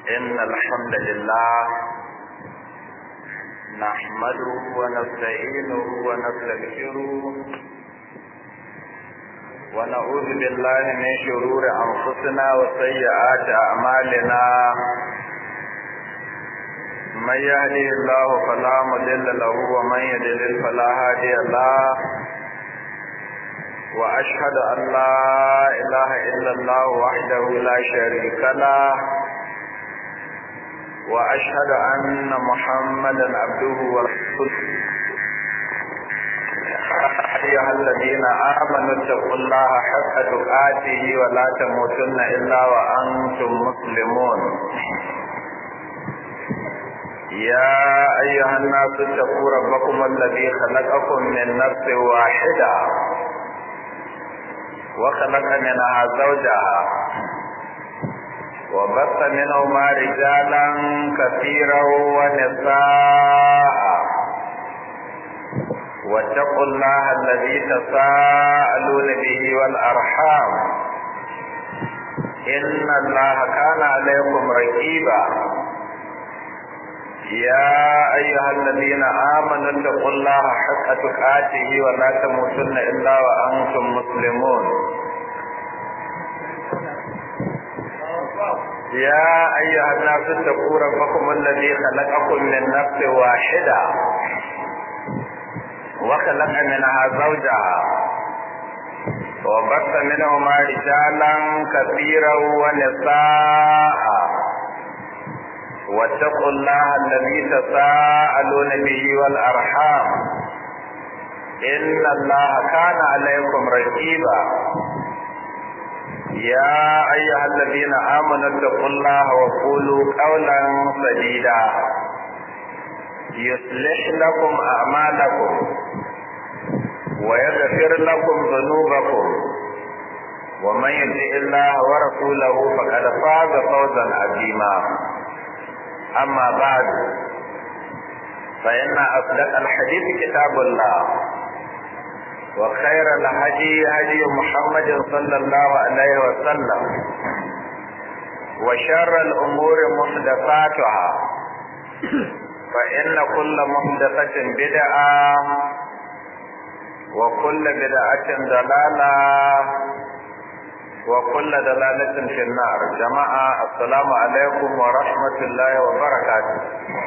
إن الحمد لله نحمده ونستعينه ونستغفره ونعوذ بالله من شرور أنفسنا وسيئات أعمالنا من يهده الله فلا مضل له ومن يضلل فلا هادي له وأشهد أن لا إله إلا الله وحده لا شريك له وأشهد أن محمدا عبده ورسوله أيها الذين آمنوا اتقوا الله حق تقاته ولا تموتن إلا وأنتم مسلمون يا أيها الناس اتقوا ربكم الذي خلقكم من نفس واحدة وخلق منها زوجها وبث منهما رجالا كثيرا ونساء واتقوا الله الذي تساءلون به والأرحام إن الله كان عليكم رقيبا يا أيها الذين آمنوا اتقوا الله حق تقاته ولا تموتن إلا وأنتم مسلمون يا أيها الناس اتقوا ربكم الذي خلقكم من نفس واحدة وخلق منها زوجها وبث منهما رجالا كثيرا ونساء واتقوا الله الذي تساءلون به والأرحام إن الله كان عليكم رقيبا يا أيها الذين آمنوا اتقوا الله وقولوا قولا سديدا يصلح لكم أعمالكم ويغفر لكم ذنوبكم ومن يطع الله ورسوله فقد فاز فوزا عظيما أما بعد فإن أصدق الحديث كتاب الله وخير الهدي هدي محمد صلى الله عليه وسلم وشر الأمور محدثاتها فإن كل محدثة بدعة وكل بدعة ضلالة وكل دلالة في النار جماعة السلام عليكم ورحمة الله وبركاته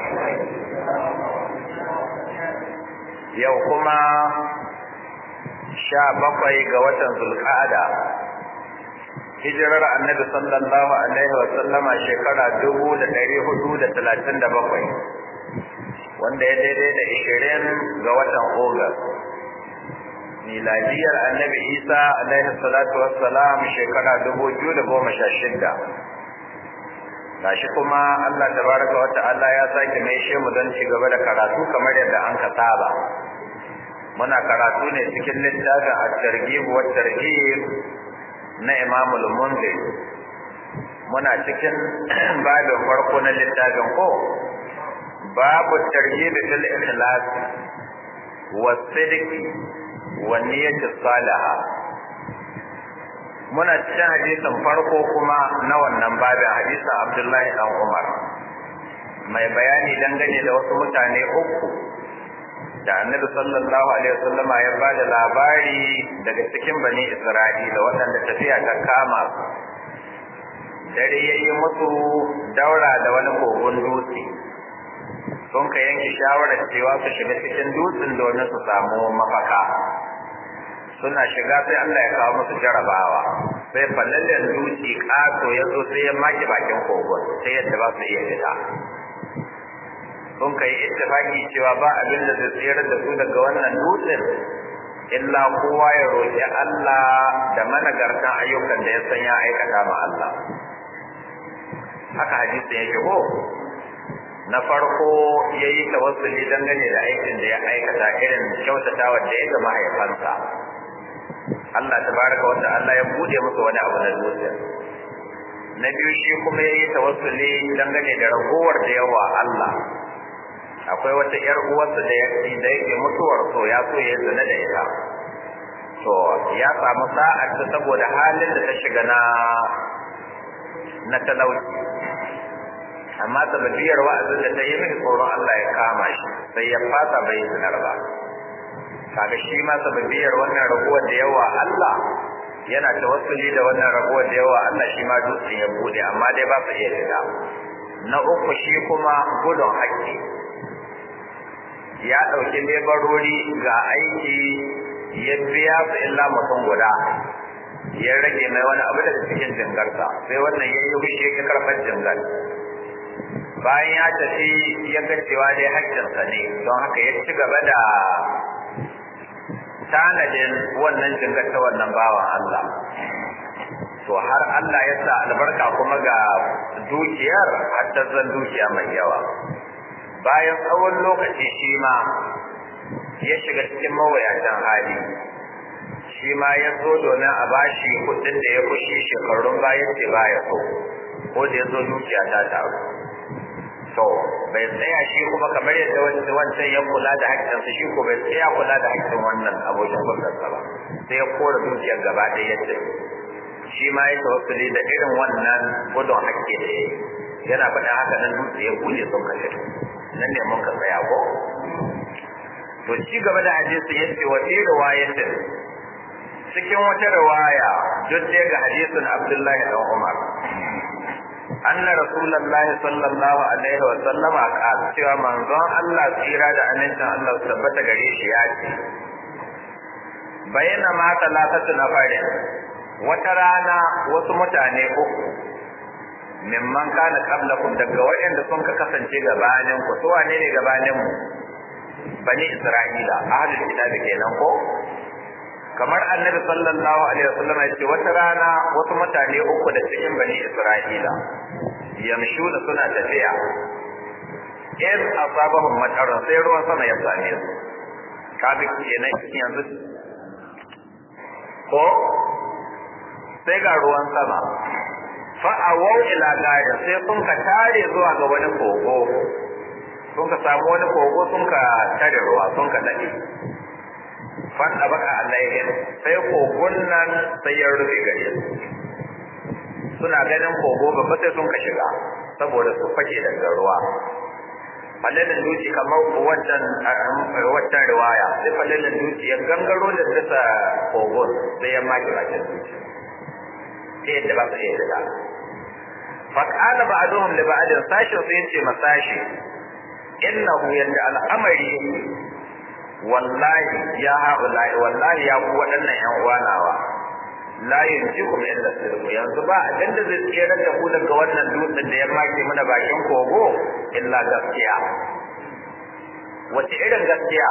يوكما sha bakwai ga watan zulqa'ada hijirar annabi sallallahu alaihi wa sallama shekara dubu da ɗari hudu da talatin da bakwai wanda ya daidai da ishirin ga watan ogas miladiyar annabi isa alaihi salatu wassalam shekara dubu biyu da goma sha shidda gashi kuma allah tabaraka wa ta'ala ya sake mai shemu don ci gaba da karatu kamar yadda an ka saba muna karatu ne cikin littafin at-targhib wa tarhib na Imam al-Munzir muna cikin babin farko na littafin ko babu targhib fil ikhlas wa sidq wa niyyat salihah muna cikin hadisin farko kuma na wannan babin hadisin Abdullahi dan Umar mai bayani dangane da wasu mutane uku da annabi sallallahu alaihi wasallama ya ba da labari daga cikin bani isra'ila waɗanda tafiya ta kama dare ya yi musu daura da wani kogon dutse sun ka yanke shawarar cewa su shiga cikin dutsen domin su samu mafaka suna shiga sai Allah ya kawo musu jarabawa sai fallallen dutse ƙato ya zo sai ya maki bakin kogon sai yadda ba su iya fita sun kai ittifaki cewa ba abin da zai tsere da su daga wannan dutsen illa kowa ya roƙi Allah da managartan ayyukan da ya san ya aikata ma Allah haka hadisi yake ko na farko ya yi tawassuli dangane da aikin da ya aikata irin kyautatawa da ya ga mahaifansa Allah tabaraka wa ta'ala ya bude musu wani abu na dutsen na biyu shi kuma ya yi tawassuli dangane da ragowar da yawa Allah akwai wata ƴar uwarsa da yake da yake mutuwar so ya so ya zina da ita to ya samu sa'ar ta saboda halin da ta shiga na na talauci amma sababiyar wa'azin da ta yi min tsoron Allah ya kama shi sai ya fasa bai zinar ba kaga shi ma sababiyar wannan raguwar da yawa Allah yana tawassuli da wannan raguwar da yawa Allah shi ma dutsen ya bude amma dai ba su iya shiga na uku shi kuma gudun haƙƙi ya ɗauki lebarori ga aiki ya biya su illa mutum guda ya rage mai wani abu daga cikin jingarsa sai wannan ya yi fushi ya karɓar jingar bayan ya tafi ya ga cewa dai haƙƙinsa ne don haka ya ci gaba da tanadin wannan jingar ta wannan bawan Allah to har Allah ya sa albarka kuma ga dukiyar hatta zan dukiya mai yawa bayan tsawon lokaci shi ma ya shiga cikin mawuyacin hali shi ma ya so domin a bashi kudin da ya kushi shekarun bayan ce baya so ko da ya zo dukiya ta taru to bai tsaya shi kuma kamar yadda wancan ya kula da haƙƙinsa shi ko bai tsaya kula da haƙƙin wannan abokin gwamnati ba sai ya kora dukiyar gaba ɗaya yadda shi ma ya tawassuli da irin wannan gudun haƙƙi da ya yana faɗin haka nan dutse ya buɗe sun kashe nan ne mun ka tsaya ko to ci gaba da hadisi ya ce wa fi riwayatin cikin wata riwaya duk dai ga hadisin Abdullahi dan Umar anna rasulullahi sallallahu alaihi wa sallama qala cewa manzon Allah tsira da amincin Allah su tabbata gare shi ya ce bayyana ma talatatu na farin wata rana wasu mutane uku mimman kana qablakum daga waɗanda sun ka kasance gabanin ku su wane ne gabanin mu bani isra'ila ahlul kitab kenan ko kamar annabi sallallahu alaihi wasallam ya ce wata rana wasu mutane uku da cikin bani isra'ila yamshu da suna tafiya in asabahum matarun sai ruwan sama ya same su kaga kenan yanzu ko sai ga ruwan sama fa awau ila gari sai sun ka tare zuwa ga wani kogo sun ka samu wani kogo sun ka tare ruwa sun ka dade fan abaka alaihim sai kogon nan sai ya rufe gare su suna ganin kogo babba sai sun ka shiga saboda su fake daga ruwa falalin duci kamar wancan wancan riwaya sai falalin duci ya gangaro da dasa kogon sai ya maki bakin duci ta yadda ba su iya shiga faƙala ba a zuhun da ba'adin sashin sai ce masashi innahu yadda al'amari wallahi ya haɗulahi wallahi ya ku waɗannan ‘yan uwanawa la yanjikum illa sirku yanzu ba abin da zai tsere da ku daga wannan dutsen da ya make mana bakin kogo illa gaskiya wace irin gaskiya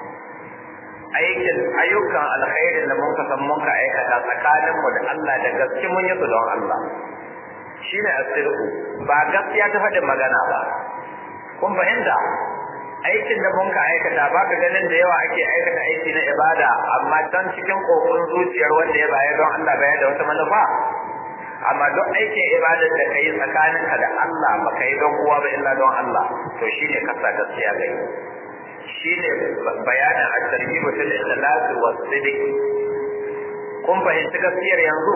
aikin ayyukan alkhairin da mun kasan mun ka aikata tsakanin mu da Allah da gaske mun yi su don Allah shine asirku ba gaskiya ta faɗin magana ba kun fahimta aikin da mun ka aikata ba ka ganin da yawa ake aikata aiki na ibada amma can cikin kokon zuciyar wanda ya bayar don Allah bayar da wata manufa amma duk aikin ibadar da kai tsakaninka da Allah ba kai don kowa ba illa don Allah to shine kasa gaskiya gai shine bayanin at-tarhib fil ikhlas wa sidq kun fahimci gaskiyar yanzu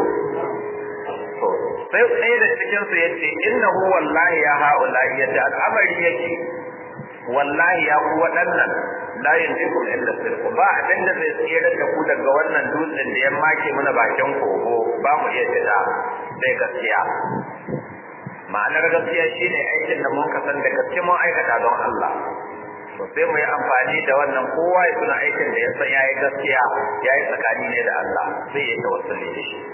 to sai sai da cikin su yace innahu wallahi ya haula yadda al'amari yake wallahi ya ku waɗannan la yanjiku illa sirku ba abin da zai tsere da ku daga wannan dutsen da ya make mana bakin kogo ba mu iya fita sai gaskiya ma'anar gaskiya shine aikin da mun kasan da gaske mun aikata don Allah to sai mu yi amfani da wannan kowa ya tuna aikin da ya san yayi gaskiya yayi tsakani ne da Allah sai ya tawassuli da shi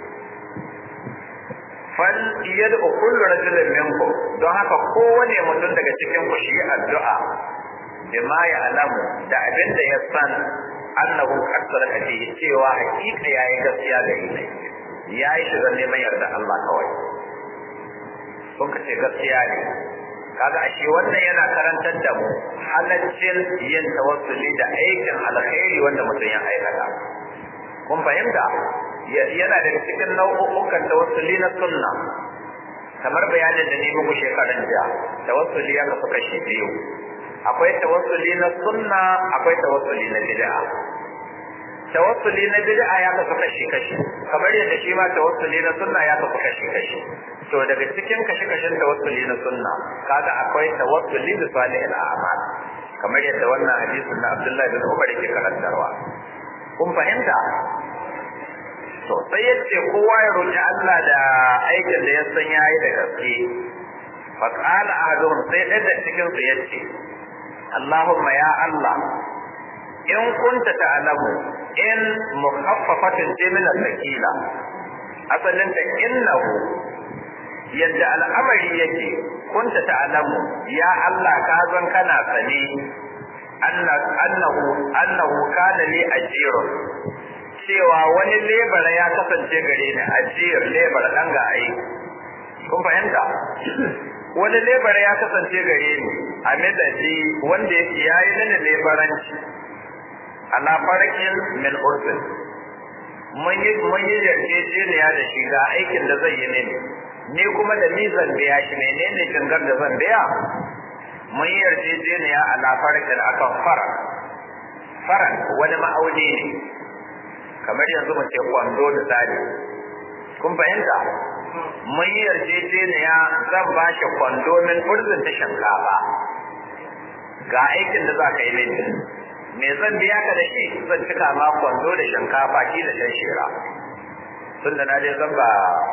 fal yad'u kullu rajulin minkum don haka kowane mutum daga cikin ku shi addu'a bima ya alamu da abin da ya san annahu qad sadaka fi cewa hakika yayi gaskiya ga ne yayi shi don neman yarda Allah kawai kun kace gaskiya ne kaga ashe wannan yana karantar da mu halaccin yin tawassuli da aikin alkhairi wanda mutum ya aikata kun fahimta yana daga cikin nau'ukan tawassuli na sunna kamar bayanin da ni muku shekaran jiya tawassuli ya kasu kashi biyu akwai tawassuli na sunna akwai tawassuli na bid'a tawassuli na bid'a ya kasu kashi kashi kamar yadda shi ma tawassuli na sunna ya kasu kashi kashi to daga cikin kashi kashin tawassuli na sunna kaga akwai tawassuli da salihul a'mal kamar yadda wannan hadisin na Abdullahi bin Umar yake karantarwa kun fahimta to sai yace kowa ya roki Allah da aikin da ya san yayi da gaske fa qala ahaduhum sai ɗaya da cikin su yace Allahumma ya Allah in kunta ta'lamu in mukhaffafatin min al-thaqila asalin ta innahu yadda al'amari yake kunta ta'lamu ya Allah ka zan kana sane annahu annahu kana li ajirun cewa wani lebara ya kasance gare ni ajir lebara dan ga ai kun fahimta wani lebara ya kasance gare ni a madadi wanda yake yayi mini lebaranci ala farkin min urfin mun yi mun yi yarjejeniya da shi ga aikin da zai yi mini ni kuma da ni zan biya shi menene jingar da zan biya mun yi yarjejeniya ala farkin akan fara faran wani ma'auni ne kamar yanzu mu ce kwando da tsari kun fahimta mun yi yarjejeniya zan ba shi kwando min urzin ta shinkafa ga aikin da za ka yi mini me zan biya ka da shi zan cika ma kwando da shinkafa ki da shan shira tun da na je zan ba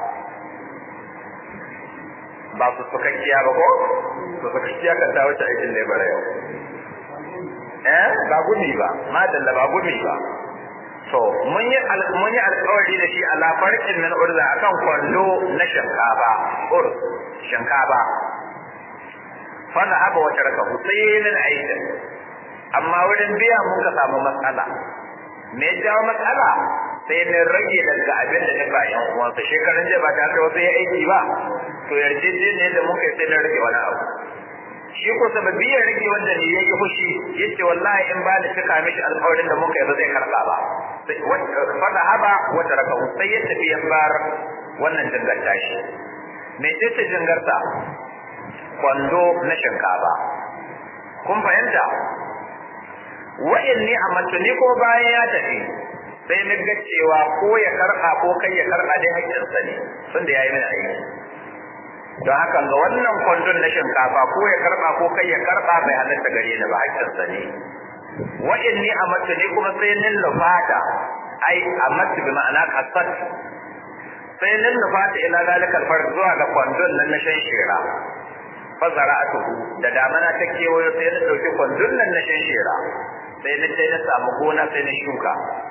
ba su sukakkiya ba ko su sukakkiya kan ta wuce aikin lebara yau eh ba gumi ba madalla ba gumi ba to mun yi mun yi alƙawari da shi ala farqin min urza akan kwando na shinkafa ur shinkafa fa na haba wata raka husainin aikin amma wurin biya mun ka samu matsala me ya jawo matsala sai na rage daga abin da na ba yan uwansa shekaran jiya ba ta kai wasu ya aiki ba to yarjejeniyar da muka yi sai na rage wani abu shi ko sababi ya rage wanda ne ya yi fushi ya ce wallahi in ba da cika mishi alƙawarin da muka yi ba zai karɓa ba fada haba wata raka sai ya tafi ya bar wannan jingarta shi me ce ce jingarta kwando na shinkafa kun fahimta wa'in ni a ni ko bayan ya tafi sai na ga cewa ko ya karɓa ko kai ya karɓa dai haƙƙinsa ne tunda ya yi mini aiki don haka ga wannan kwandon na shinkafa ko ya karɓa ko kai ya karɓa bai halatta gare ni ba haƙƙinsa ne wa'in ni a ni kuma sai nin lufata ai a matu bi ma'ana kasat sai nin lufata ila zalikal far zuwa ga kwandon nan na shan shera fa zara'atuhu da damana ta kewayo sai na ɗauki kwandon nan na shan shera sai na sai na samu gona sai na shuka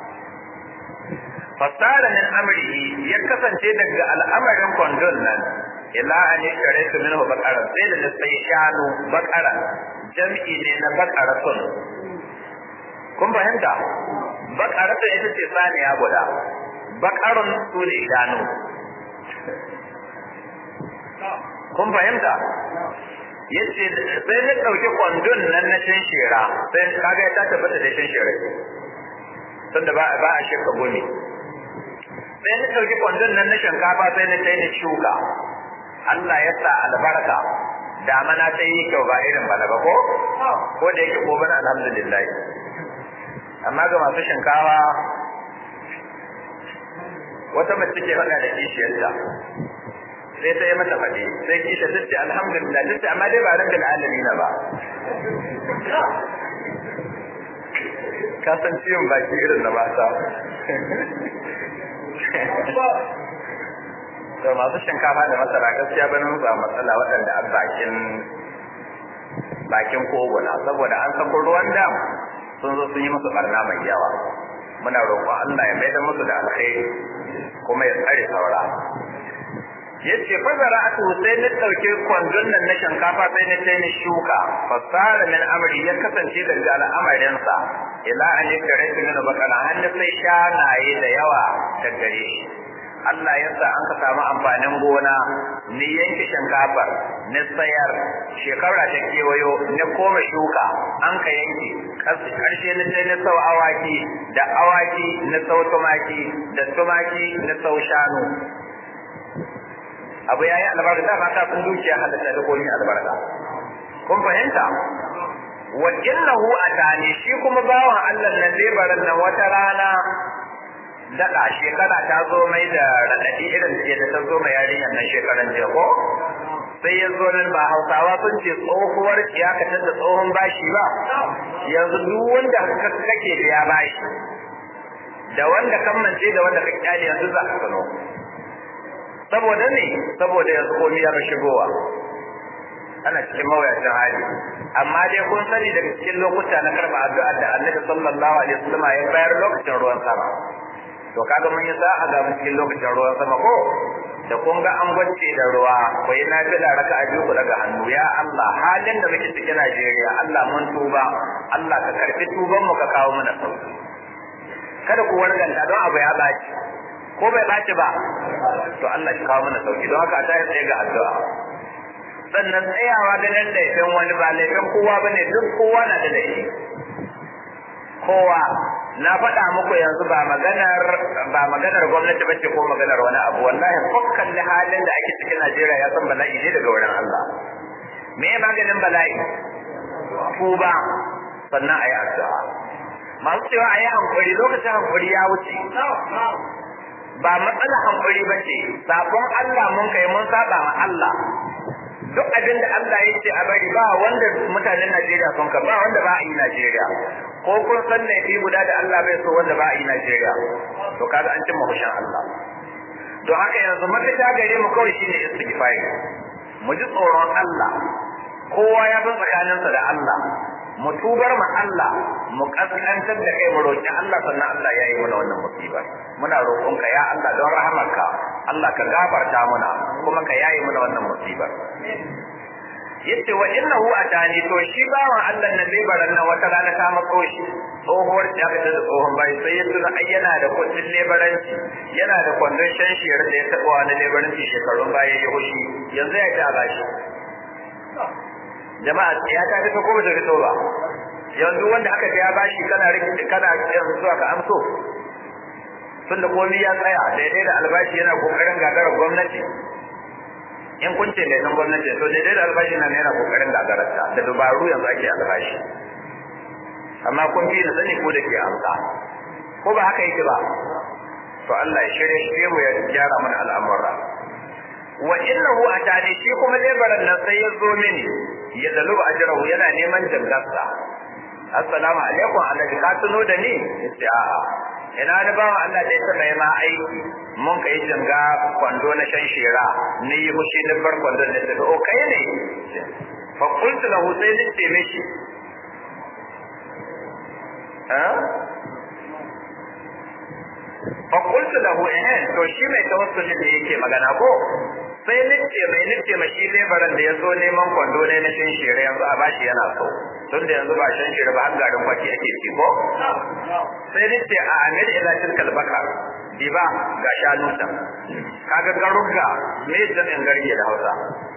fasara min amrihi ya kasance daga al'amarin kwandon nan ila an yi kare su minhu bakara sai da sai shanu bakara jam'i ne na bakaratun kun fahimta bakaratun ita ce saniya guda bakarun su ne shanu kun fahimta yace sai na dauki kwandon nan na cin shera sai kaga ya tabbata da cin shera tunda ba ba a shirka gome sai na dauki kwandon nan na shinkafa sai na kai na shuka Allah ya sa albarka damana ta yi kyau ba irin bana ba ko ko da yake ko bana alhamdulillah amma ga masu shinkawa wata mace ke faɗa da kishiyarta sai ta yi mata faɗi sai kisha ta ce alhamdulillah ta ce amma dai ba rabbil alamin ba ka san ciwon baki irin na mata to masu shinkafa da masara gaskiya bane mun samu matsala waɗanda a bakin bakin koguna saboda an sako ruwan dam sun zo sun yi musu barna mai yawa muna roƙon Allah ya maida musu da alkhairi kuma ya tsare saura yace fa zara'atu sai na dauke kwandon nan na shinkafa sai na sai na shuka fasara min amri ya kasance daga al'amarin sa ila an yakare min bakara hannu sai shanaye da yawa ta gare shi Allah ya sa an ka samu amfanin gona ni yanke shinkafar ni sayar shekara ta kewayo ni koma shuka an ka yanke karshe ni sai ni sau awaki da awaki ni sau tumaki da tumaki ni sau shanu abu yayi albarka da ba ta kun dukiya halatta da koyin albarka kun fahimta wa innahu atani shi kuma bawan Allah nan lebaran nan wata rana daɗa shekara ta zo mai da raɗaɗi irin da ta zo mai yarinyar nan shekaran jiya ko sai ya zo nan ba hausawa sun ce tsohuwar kiyakatar da tsohon bashi ba yanzu duk wanda kake da ya bashi da wanda kammance da wanda ka kyale yanzu za ka sano saboda ne saboda yanzu komai ya shigowa ana cikin mawuyacin hali amma dai kun sani daga cikin lokuta na karɓa addu'a da annabi sallallahu alaihi wasallam ya bayar lokacin ruwan sama to kaga mun yi sa'a ga cikin lokacin ruwan sama ko da kun ga an gwace da ruwa ko yi na fila raka a biyu daga hannu ya Allah halin da muke cikin Najeriya Allah mun tuba Allah ka karfi tuban mu ka kawo mana sauki kada ku warganta don abu ya baci ko bai baci ba to Allah shi kawo mana sauki don haka a tayi tsaye ga addu'a sannan tsayawa ganin laifin wani ba laifin kowa bane duk kowa na da laifi kowa na faɗa muku yanzu ba maganar ba maganar gwamnati bace ko maganar wani abu wallahi fakkan da halin da ake cikin Najeriya ya san bala'i ne daga wurin Allah me ya maganin bala'i tuba sannan ayi addu'a masu cewa ayi hankuri lokacin hankuri ya wuce ba matsala hankuri bace sabon Allah mun kai mun saba ma Allah duk abin da Allah ya ce a bari ba wanda mutanen Najeriya sun ka ba wanda ba a yi Najeriya ko kun san ne fi guda da Allah bai so wanda ba a yi Najeriya to kaga an cimma hushin Allah don haka yanzu mafita gare mu kawai shine istighfari mu ji tsoron Allah kowa ya san tsakaninsa da Allah mu tubar ma Allah mu kaskantar da kai mu roki Allah sannan Allah ya yi mana wannan musiba muna roƙonka ya Allah don rahamarka Allah ka gafarta muna kuma ka yayi mana wannan musibar yace wa innahu atani to shi bawan Allah na lebaran nan wata rana ta mako shi tsohuwar ta fita da tsohon bai sai ya tuna ai yana da kudin lebaranci yana da kwandon shan shiyar da ya taɓa wani lebaranci shekarun baya ya hushi yanzu ya ta bashi jama'a ya ta fito ko bata fito ba yanzu wanda aka ya bashi kana rikici kana yanzu zuwa ka amso tunda komai ya tsaya daidai da albashi yana kokarin gagarar gwamnati in kun ce laifin gwamnati to daidai da albashi nan yana kokarin gagararta da dubaru yanzu ake albashi amma kun fi na sani ko da ke amsa ko ba haka yake ba to Allah ya shirye shi mu ya gyara mana al'amura wa innahu atani shi kuma lebaran nan sai ya zo mini ya daluba ajrahu yana neman jangarsa assalamu alaikum alhaji ka tuno da ni yace a'a ina da bawa Allah da ya taɓa ma aiki mun kai janga kwando na shan shira ni yi mushi na bar kwando na daga o kai ne fa qultu lahu sai ni ce mishi ha fa qultu lahu eh to shi mai tawassuli da yake magana ko sai nice mai nice ma shi lebaran da ya zo neman kwando ne na shan shira yanzu a bashi yana so tun da yanzu ba shan shira ba har garin kwaki ake ci ko sai nice a amir ila tilkal baka diba ga shanu ta kaga garuga me jami'in garge da Hausa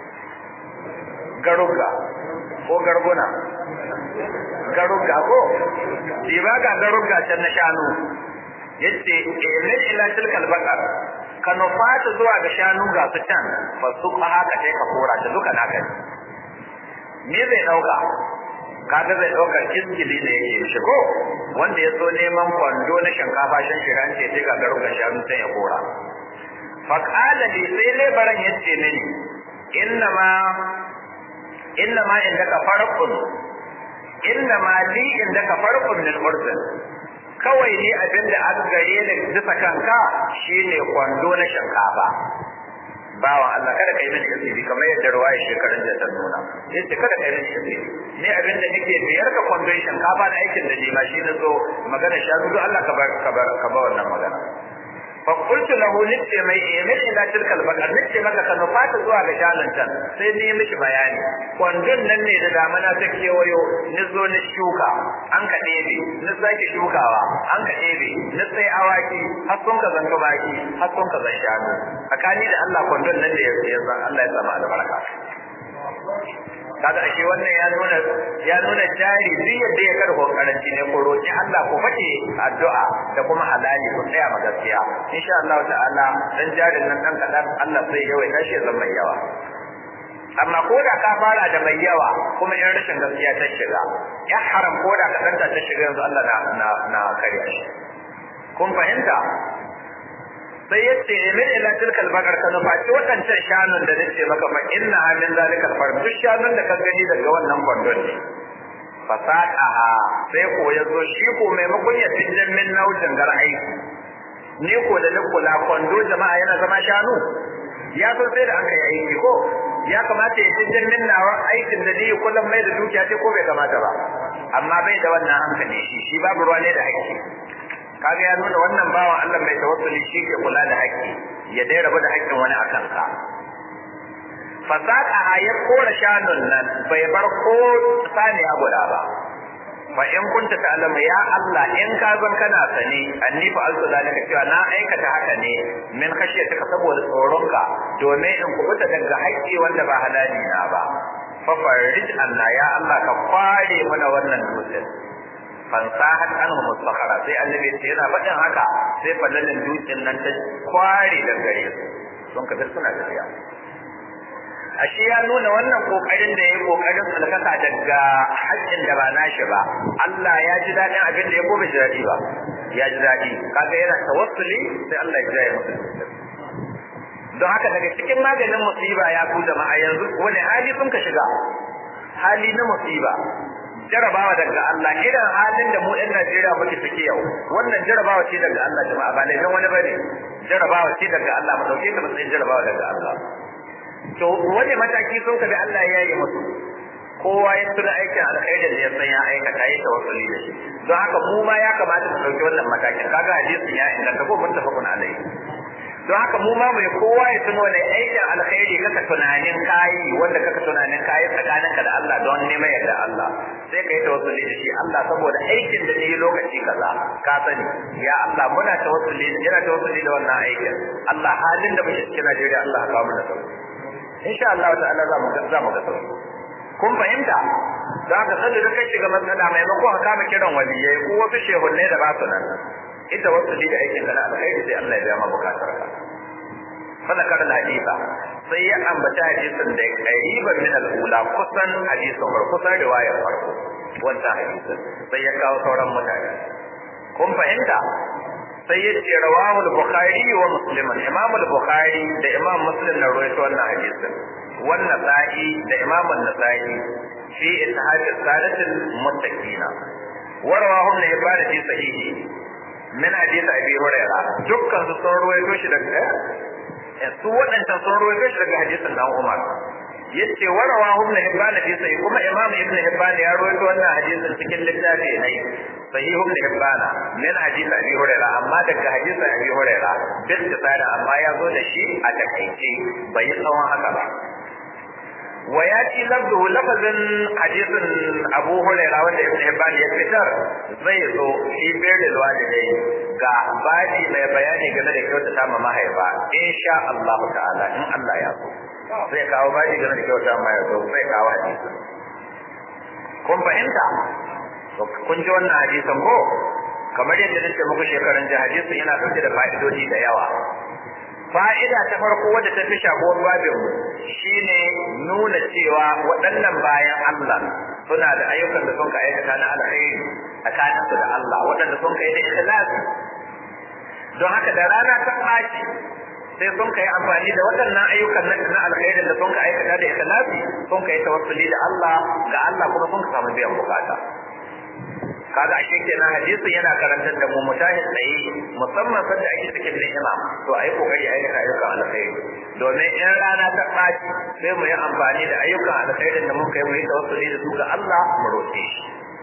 garuga ko garguna garuga ko diba ga garuga can na shanu yace amir ila tilkal baka ka nufata zuwa ga shanu ga su can ba su haka sai ka kora ta duka naka ne me zai dauka kaga zai daukar iskili da yake shi ko wanda ya so neman kwando na shinkafa shan shiran ce sai ga garuka shanu sai ya kora fa qala li sai lebaran yace mini inna ma inna ma indaka farqun inna ma li indaka farqun min urdun kawai ni abinda an gare ni bisa kanka shine kwando na shinkafa bawan Allah kada kai mini asiri kamar yadda ruwaya shekarun da ta nuna yace kada kai mini asiri ne abinda nake biyar ka kwandon shinkafa da aikin da ni ma shi na zo magana shanu duk Allah ka bar ka bar ka bar wannan magana fa qultu lahu nitte mai emir ila tilka albaqar nitte maka ka nufata zuwa ga jalan can sai ni mishi bayani kwandon nan ne da damana ta kewayo ni zo ni shuka an ka ɗebe ni sake shukawa an ka ɗebe ni sai awaki har sun ka zanto baki har sun ka zan shanu tsakani da Allah kwandon nan da ya zan Allah ya sama albarka kaga ashe wannan ya nuna ya nuna jari duk yadda ya karbo karanci ne ko roki Allah ko fake addu'a da kuma halali ko tsaya ma gaskiya insha Allah ta'ala dan jarin nan dan kadan Allah sai ya wai tashi zan mai yawa amma ko da ka fara da mai yawa kuma in rashin gaskiya ta shiga ya haram ko da ka danta ta shiga yanzu Allah na na na kare shi kun fahimta sai ya ce min ila tilkal bakar ka nufa ci waɗancan shanun da nace maka fa inna ha min zalikal farm duk shanun da ka gani daga wannan kwandon ne fasaqaha sai ko ya zo shi ko maimakon ya tinjin min naujin gar aiki ni ko da ni kula kwando jama'a yana zama shanu ya so sai da an kai aiki ko ya kamata ya tinjin min nawa aikin da ni kullum mai da dukiya ce ko bai kamata ba amma bai da wannan hankali shi shi babu ruwa ne da haƙƙi kaga ya nuna wannan bawan Allah mai tawassuli shi ke kula da haƙƙi ya dai rabu da haƙƙin wani akan ka fasaka ya kora shanun nan bai bar ko saniya guda ba fa in kunta ta'lamu ya Allah in ka zan kana sani anni fa altu zalika cewa na aikata haka ne min khashiyataka saboda tsoronka domin in kubuta daga haƙƙi wanda ba halali na ba fa farij anna ya Allah ka kware mana wannan dutsen fansahat anhu mustakhara sai annabi ce yana faɗin haka sai fadalin dutsen nan ta kware daga gare su sun ka suna tafiya ashe ya nuna wannan kokarin da yayi kokarin sulkaka daga haƙƙin da ba nashi ba Allah ya ji dadin abin da ya ko bai ji dadi ba ya ji dadi kaga yana tawassuli sai Allah ya jaye masa don haka daga cikin maganin musiba ya ku jama'a yanzu wani hali sun ka shiga hali na musiba jarabawa daga Allah irin halin da mu ɗan Najeriya muke ciki yau wannan jarabawa ce daga Allah jama'a ba laifin wani bane jarabawa ce daga Allah mu dauke ta matsayin jarabawa daga Allah to wani mataki sun kabi Allah ya yi musu kowa ya tuna aikin alkhairin da ya san ya aikata ya tawassuli da shi don haka mu ma ya kamata mu dauki wannan matakin kaga hadisin ya inganta ko muttafaqun alaihi don haka mu ma mai kowa ya tuno da aikin alkhairi kaka tunanin kayi wanda kaka tunanin kayi tsakaninka da Allah don neman yarda Allah sai ka yi tawassuli da shi Allah saboda aikin da ni lokaci kaza ka sani ya Allah muna tawassuli yana tawassuli da wannan aikin Allah halin da muke cikin Najeriya Allah ka kawo mana sauki insha Allah ta'ala za mu za mu ga sauki kun fahimta za ka sanda da kai shiga matsala maimakon ka kama kiran waliyai ko wasu shehunne da ba su nan ita wasu da aikin da na alkhairi sai Allah ya biya ma bukatar ka fala kar hadisa sai ya ambata hadisin da qariban min al-ula kusan hadisin farko kusan riwayar farko wannan hadisin sai ya kawo sauran mutane kun fahimta sai ya ce rawahu al-bukhari wa muslim imam al-bukhari da imam muslim na rawaito wannan hadisin wannan sa'i da imam an-nasa'i fi ishaq as-sadat al-muttaqina wa rawahu ibn hibban fi sahihi min hadith abi hurairah dukkan su sun rawaito shi daga su waɗancan sun rawaito shi daga hadisin dan umar yace warawa ibn hibban fi sahih kuma imam ibn hibban ya rawaito wannan hadisin cikin littafi ne sahih ibn hibban min hadisi abi hurairah amma daga hadisin abi hurairah bil tsara amma ya zo da shi a takaice bai yi tsawon haka ba wa ya ci labdu lafazin hadisin abu hurairah wanda ibn hibban ya fitar zai zo fi birrul walidai ga baji mai bayani game da kyautata ma mahaifa insha Allah ta'ala in Allah ya so zai kawo baji game da kyauta ma ya so zai kawo hadisin kun fahimta kun ji wannan hadisin ko kamar yadda nake muku shekaran ji hadisin yana dauke da fa'idodi da yawa fa'ida ta farko wadda ta fi shafuwar babin mu shine nuna cewa waɗannan bayan Allah suna da ayyukan da sun ka aikata na alkhairi tsakanin su da Allah waɗanda sun kai da ikhlasi don haka da rana ta ɓaci sai sun kai amfani da waɗannan ayyukan na alkhairin da sun ka aikata da ikhlasi sun kai tawassuli da Allah ga Allah kuma sun ka samu biyan bukata kaga ashe kenan hadisin yana karantar da mu mutahid tsaye musamman sanda ake cikin ni'ima to ayi kokari a yi ayyukan alkhairi domin in rana ta ɓaci sai mu yi amfani da ayyukan alkhairin da muka yi mu yi tawassuli da su ga Allah mu roƙe shi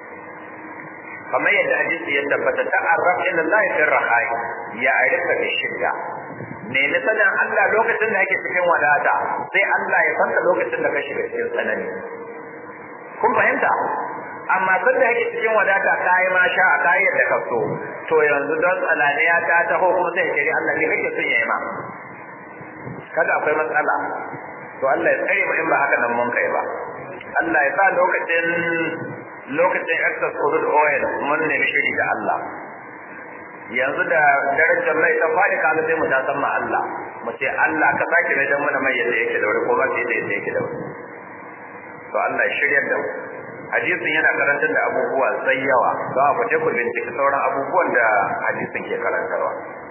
kamar yadda hadisi ya tabbata ta'arraf ila Allah fi rahai ya arika bi shidda nemi sanin Allah lokacin da ake cikin wadata sai Allah ya santa lokacin da ka shiga cikin tsanani kun fahimta amma sun da yake cikin wadata kayi ma sha a kayi yadda ka so to yanzu don tsananiya ta taho kuma sai kiri Allah ne kake son yayi ma kada akwai matsala to Allah ya tsare mu in ba haka nan mun kai ba Allah ya sa lokacin lokacin excess crude oil mun ne shiri da Allah yanzu da darajar mai ta faɗi kaga sai mu ta san ma Allah mu ce Allah ka sake mai dan mana mai yadda yake da wuri ko ba sai da yadda yake da wuri to Allah ya shiryar da mu hadisin yana karantar da abubuwa sai yawa za a fice ku binciki sauran abubuwan da hadisin ke karantarwa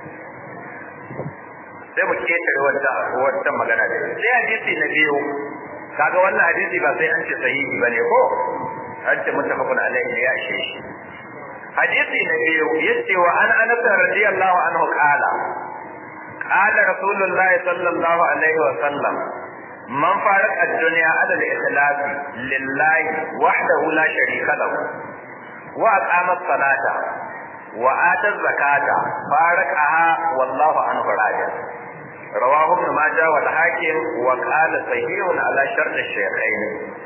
sai mu ketare wata wata magana da sai hadisi na biyu kaga wannan hadisi ba sai an ce sahihi bane ko an ce muttafaqun alaihi ya ishe shi hadisi na biyu yace wa an anas radiyallahu anhu qala qala rasulullah sallallahu alaihi wa sallam man faraq ad-dunya ala al-ikhlas lillahi wahdahu la sharika lahu wa aqama as-salata wa ata az-zakata faraqaha wallahu anhu radi رواه ابن ماجه والحاكم وقال صحيح على شرط الشيخين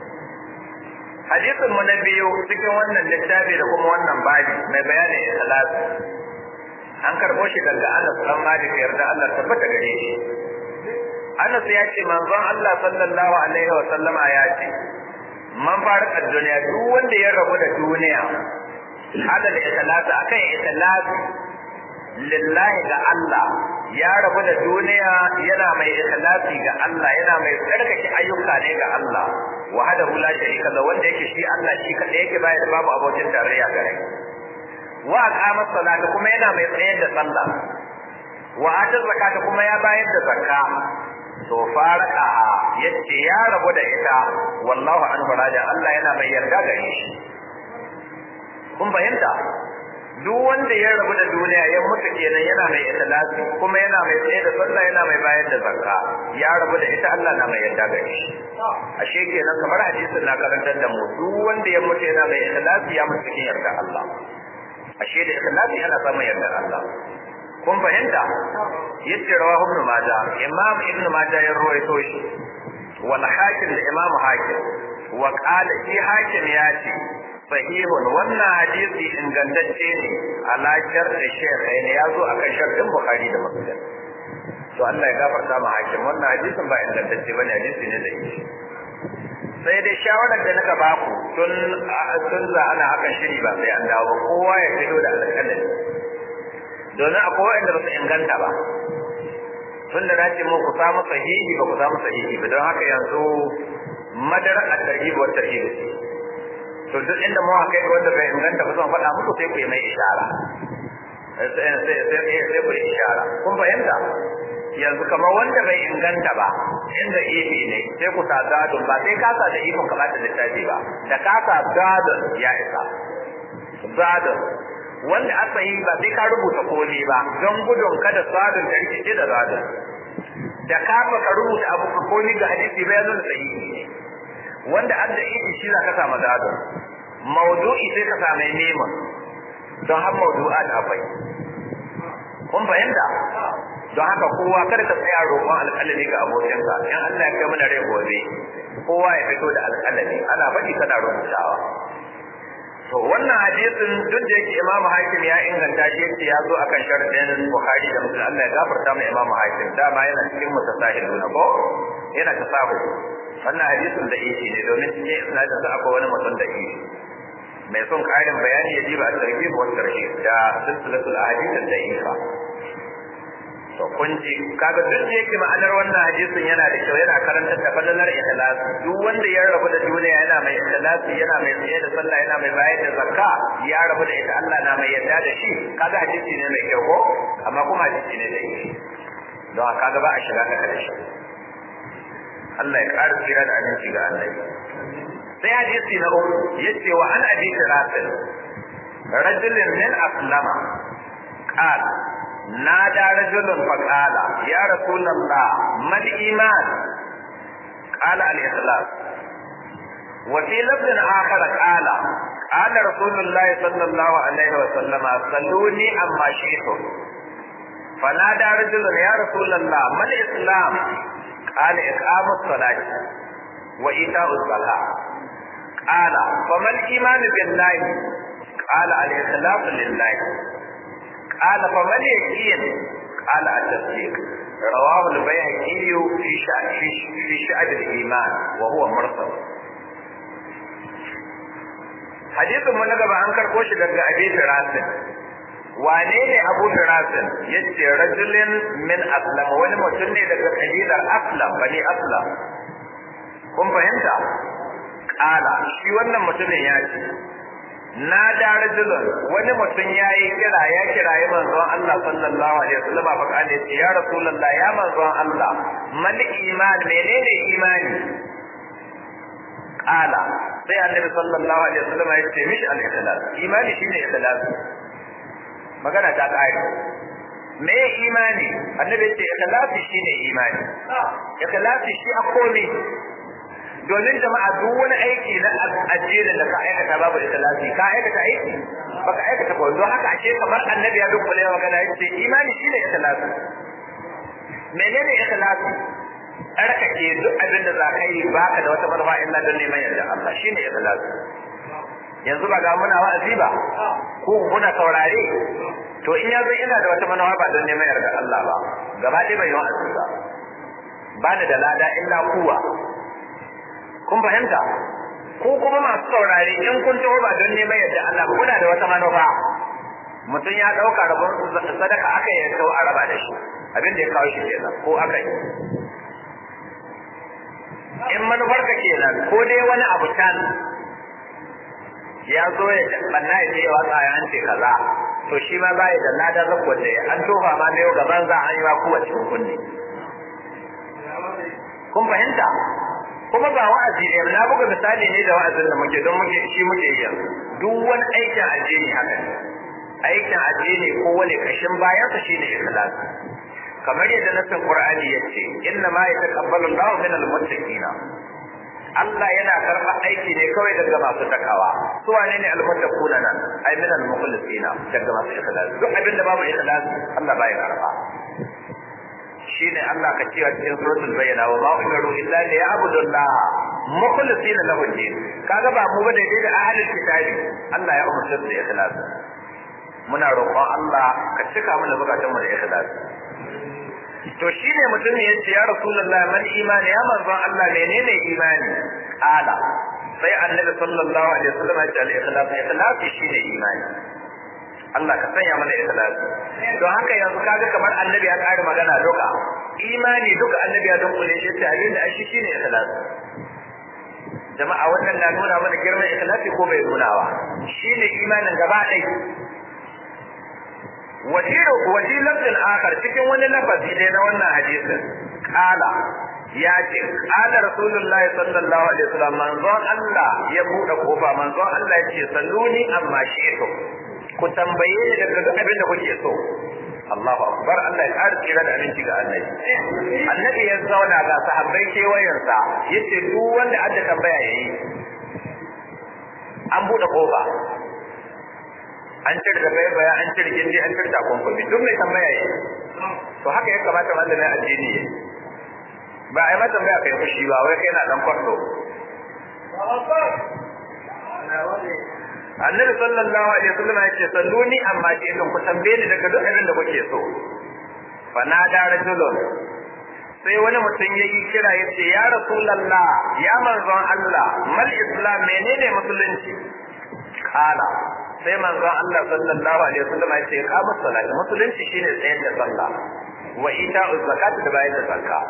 hadisin mu na biyu cikin wannan littafi da kuma wannan babi mai bayanin ikhlas an karbo shi daga Anas dan Malik yarda Allah tabbata gare shi Anas ya ce manzon Allah sallallahu alaihi wa sallama ya ce man farqa duniya duk wanda ya rabu da duniya hada da ikhlas akan ikhlas lillahi ga Allah ya rabu da duniya yana mai ikhlasi ga Allah yana mai tsarkake ayyuka ne ga Allah wahdahu la sharika lahu wanda yake shi Allah shi kadai yake bayar da babu abokin tarayya gare wa aqama salata kuma yana mai tsayar da sallah wa ata zakata kuma ya bayar da zakka to faraka yace ya rabu da ita wallahu anhu raja Allah yana mai yarda gare shi kun fahimta duk wanda ya rabu da duniya ya mutu kenan yana mai ikhlasi kuma yana mai tsaye da sallah yana mai bayar da zakka ya rabu da ita Allah na mai yarda gare shi ashe kenan kamar hadisin na karantar da mu duk wanda ya mutu yana mai ikhlasi ya mutu cikin yarda Allah ashe da ikhlasi ana samun yarda Allah kun fahimta yace rawahu ibn majah imam ibn majah ya rawaito shi wal hakim da imam hakim wa qala shi hakim ya ce sahihun wannan hadisi ingantacce ne ala sharri shaykhain ya zo akan shartin bukhari da muslim to Allah ya gafarta ma hakim wannan hadisin ba ingantacce bane hadisi ne da shi sai dai shawarar da naka baku tun tun za ana hakan shiri ba sai an dawo kowa ya fito da alƙalami domin akwai wanda ba su inganta ba tun da nace mu ku samu sahihi ba ku samu sahihi ba don haka yanzu madara at-tarhib wa tarhib to duk inda mu haka ga wanda bai inganta ba zan faɗa muku sai ku yi mai ishara sai sai sai ku yi ishara kun fahimta yanzu kamar wanda bai inganta ba inda ifi ne sai ku sa gadon ba sai ka sa da ifin ka bata littafi ba da ka sa gadon ya isa gadon wanda aka yi ba sai ka rubuta komai ba don gudun kada sadun da rikice da gadon da ka ka rubuta abu ka komai ga hadisi bai zo da sahihi ne wanda adda ifi shi za ka sa gadon maudu'i sai ka sa mai neman don har maudu'at akwai kun fahimta don haka kowa kada ka tsaya roƙon alƙalami ga abokinka in Allah ya kai mana rai gobe kowa ya fito da alƙalami ana faɗi kana rubutawa to wannan hadisin duk da yake Imam Hakim ya inganta shi yace ya zo akan sharadin Bukhari da Muslim Allah ya gafarta mu Imam Hakim dama yana cikin mutasahiluna ko yana tasahu wannan hadisin da yake ne domin cikin isnadin sa akwai wani mutum da yake mai son ƙarin bayani ya diba at-tarhib wa tarhib da silsilatul ahadith ad-da'ifa to kun ji kaga duk da yake ma'anar wannan hadisin yana da kyau yana karantar da fadalar ikhlas duk wanda ya rabu da duniya yana mai ikhlas yana mai tsaye da sallah yana mai bayar da zakka ya rabu da ita Allah na mai yarda da shi kaga hadisi ne mai kyau ko amma kuma hadisi ne da shi don kaga ba a shiga da karshe Allah ya ƙara tsira da aminci ga Allah sai hadisi na uku yace wa an abi rasul rajulun min aslama qala نادى رجل فقال يا رسول الله ما الإيمان قال الإخلاص وفي لفظ آخر قال قال رسول الله صلى الله عليه وسلم صلوني أما شئتم فنادى رجل يا رسول الله ما الإسلام قال إقام الصلاة وإيتاء الزكاة قال فما الإيمان بالله قال الإخلاص لله قال فما اليقين قال التصديق رواه البيهقي في شأن في شأن الإيمان وهو مرسل hadisin mu na gaba an karko shi daga Abi Firasin wane ne Abu Firasin yace rajulin min aslam wani mutum ne daga kabilar aslam bani aslam kun fahimta ala shi wannan mutumin ya ce na da rajulun wani mutum ya yi kira ya kirayi manzon Allah sallallahu alaihi wasallam fa kana ce ya rasulullah ya manzon Allah mal iman menene imani ala sai annabi sallallahu alaihi wasallam ya ce mishi al ikhlas imani shine ikhlas magana ta kai me imani annabi ya ce ikhlasi shine imani ikhlasi shi a komai domin jama'a duk wani aiki na addinin da ka aikata babu ikhlasi ka aikata aiki baka aikata ko don haka ashe kamar annabi ya dukkule magana yace imani shine ikhlasi menene ikhlasi tsarkake duk abin da za ka yi baka da wata manufa illa don neman yarda Allah shine ikhlasi yanzu ba ga muna wa'azi ba ko kuna saurare to in yazo ina da wata manufa ba don neman yarda Allah ba gaba ɗaya bai wa'azi ba ba da lada illa kuwa kun fahimta ko kuma masu saurare in kun taho ba don neman yadda Allah ba kuna da wata manufa mutum ya ɗauka rabon sadaka aka yi kawo a raba da shi abin da ya kawo shi kenan ko aka yi in manufar ka kenan ko dai wani abu can ya zo ya banna ya ce yawa tsaye an ce kaza to shi ma ba ya da ladan rakwar da an tofa ma na yau gaban za a yi ma kowace kunne kun fahimta kuma ba wa'azi ne na buga misali ne da wa'azin da muke don muke shi muke yi yanzu duk wani aikin addini haka ne aikin addini ko wani kashin bayan sa shine ikhlas kamar yadda nasin qur'ani yace inna ma yataqabbalu Allahu min al-muttaqin Allah yana karɓar aiki ne kawai daga masu takawa su wane ne al-muttaquna nan ai min al-mukhlisina daga masu ikhlas duk abin da babu ikhlas Allah baya karɓa shine Allah ka cewa cikin suratul bayyana wa ma umiru illa li ya'budu Allah mukhlisina lahu din kaga ba mu bane dai da ahlul kitabi Allah ya umarce su da ikhlas muna roƙon Allah ka cika mana bukatun mu da ikhlas to shine mutum ya ce ya rasulullah man imani ya manzon Allah menene imani ala sai annabi sallallahu alaihi wasallam ya ce al-ikhlas ikhlas shine imani Allah ka sanya mana ikhlasi don haka yanzu kaga kamar annabi ya kare magana duka imani duka annabi ya dunkule shi ta abin da shi shine ikhlasi jama'a wannan na nuna mana girman ikhlasi ko bai nunawa shine imanin gaba ɗaya wajiru wajilatul akhar cikin wani lafazi dai na wannan hadisin kala ya ce kala rasulullah sallallahu alaihi wasallam manzon Allah ya bude kofa manzon Allah ya ce salluni amma shi'tu ku tambaye ni daga duk abin da kuke so Allahu akbar Allah ya ƙara tsira da aminci ga annabi annabi ya zauna ga sahabbai kewayensa yace duk wanda adda tambaya yayi an bude kofa an cire da bai baya an cire gindi an cire takunkumi duk mai tambaya yayi to haka ya kamata malamin addini yayi ba ai mata tambaya kai fushi ba wai kai na dan kwarto annabi sallallahu alaihi wasallam ya ce salluni amma ke idan ku tambaye ni daga duk abin da kuke so fa na da rajulun sai wani mutum ya yi kira ya ce ya rasulallah ya manzon Allah mal islam menene musulunci kala sai manzon Allah sallallahu alaihi wasallam ya ce qamu salat musulunci shine tsayar da sallah wa ita'u zakat da bayar da zakka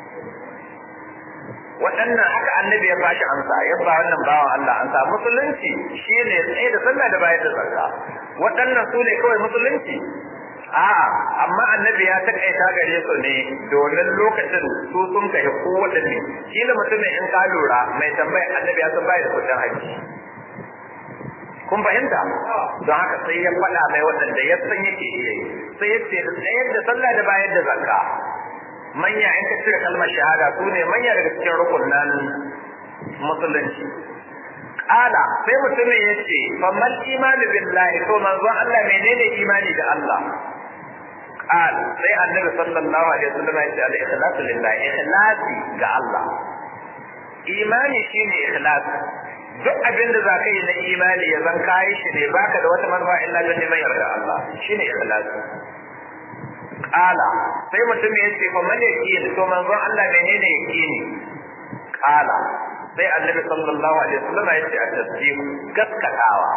waɗannan haka annabi ya bashi amsa ya ba wannan bawan Allah amsa musulunci shine tsaye da sallah da bayar da zakka waɗannan su ne kawai musulunci a'a amma annabi ya takaita gare su ne domin lokacin su sun kai ko waɗanne kila mutumin in ka lura mai tambaya annabi ya san bayar da kudin haji kun fahimta don haka sai ya faɗa mai waɗanda ya san yake iya yi sai ya ce da tsayar da sallah da bayar da zakka manya in ka cire kalmar shahada su ne manya daga cikin rukunan musulunci Ƙala sai mutumin ya ce fammal imani billahi to manzon Allah menene imani da Allah qal sai annabi sallallahu alaihi wasallam ya ce al-ikhlasu lillahi ikhlasi ga Allah imani shine ikhlasi duk abin da za ka yi na imani ya zan kayi shi ne baka da wata manufa illa don neman yarda Allah shine ikhlasi Kala sai mutum ya ce fa man yaqin to manzon Allah menene yaqini kala sai annabi sallallahu alaihi wasallam ya ce a tasdiq gaskatawa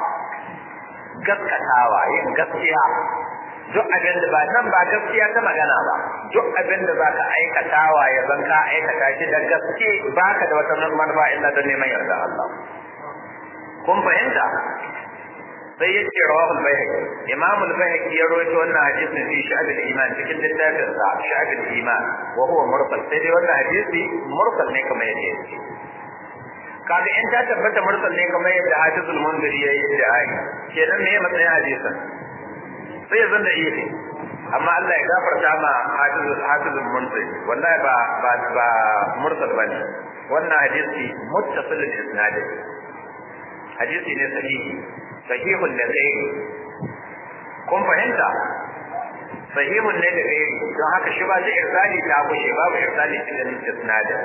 gaskatawa yin gaskiya duk abin da ba nan ba gaskiya ta magana ba duk abin da za ka aikatawa ya zan ka aikata shi da gaske baka da wata manufa illa don neman yarda Allah kun fahimta sai ya ce rawahul bayhaqi imam al-bayhaqi ya rawaito wannan hadisin fi sha'ab al-iman cikin littafin sa sha'ab al-iman wa huwa mursal sai dai wannan hadisi mursal ne kamar yadda yake kaga in ta tabbata mursal ne kamar yadda hadisul munziri yayi da ayi kenan me matsayin hadisin sai ya zanda iya amma Allah ya gafarta ma hadisul hadisul munziri wallahi ba ba ba mursal bane wannan hadisi muttasilul isnad hadisi ne sahihi sahihun da gairi kun fahimta sahihun ne da gairi don haka shi ba zai irsali ta kushe babu irsali cikin isnadin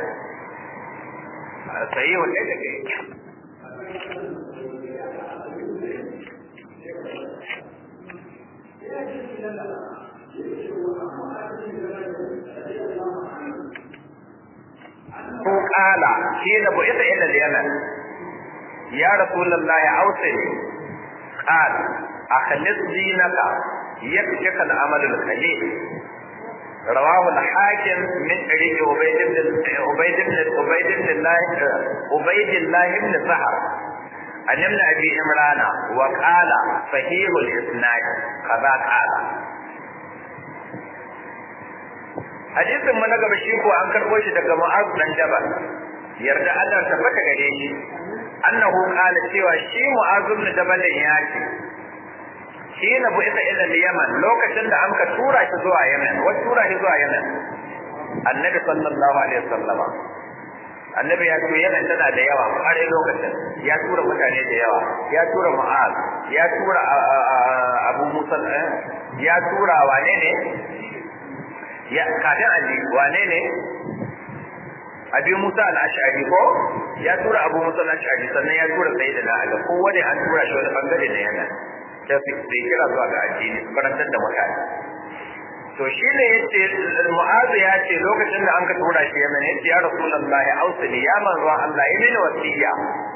sahihun ne da gairi ko kala shi da bu isa ila yaman ya rasulullahi ausini قال أخلص دينك يكفيك العمل القليل رواه الحاكم من طريق عبيد بن عبيد بن عبيد بن الله عبيد الله بن سهر عن ابن ابي عمران وقال صحيح الاسناد كذا قال hadisin mu na gaba shi ko an karbo shi daga Mu'adh dan Jabal yarda Allah tabbata gare shi annahu qala cewa shi Mu'adh ibn Jabal ya ce shi na bu isa ila Yaman lokacin da an ka tura shi zuwa Yemen wa tura shi zuwa Yemen annabi sallallahu alaihi wasallama annabi ya tura Yemen tana da yawa har lokacin ya tura mutane da yawa ya tura Mu'adh ya tura Abu Musa ya tura wane ne ya kafin Ali wane ne Abi Musa al-Ash'ari ko ya tura Abu Musa al-Ash'ari sannan ya tura Sayyidina Ali ko wanda an tura shi wani bangare da yana ta fi kira zuwa ga addini karantar da mutane to shi ne yace Mu'adh ya ce lokacin da an ka tura shi Yemen yace ya Rasulullahi ausili ya manzo Allah yi mini wasiya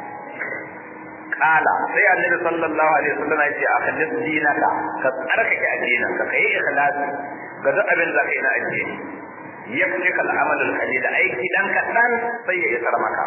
kala sai annabi sallallahu alaihi wasallam ya ce akhlis dinaka ka tsarkake addinin ka kai ikhlasi ga duk abin da kai na addini yafrika al-amal al-qalil aiki dan kadan sai ya isar maka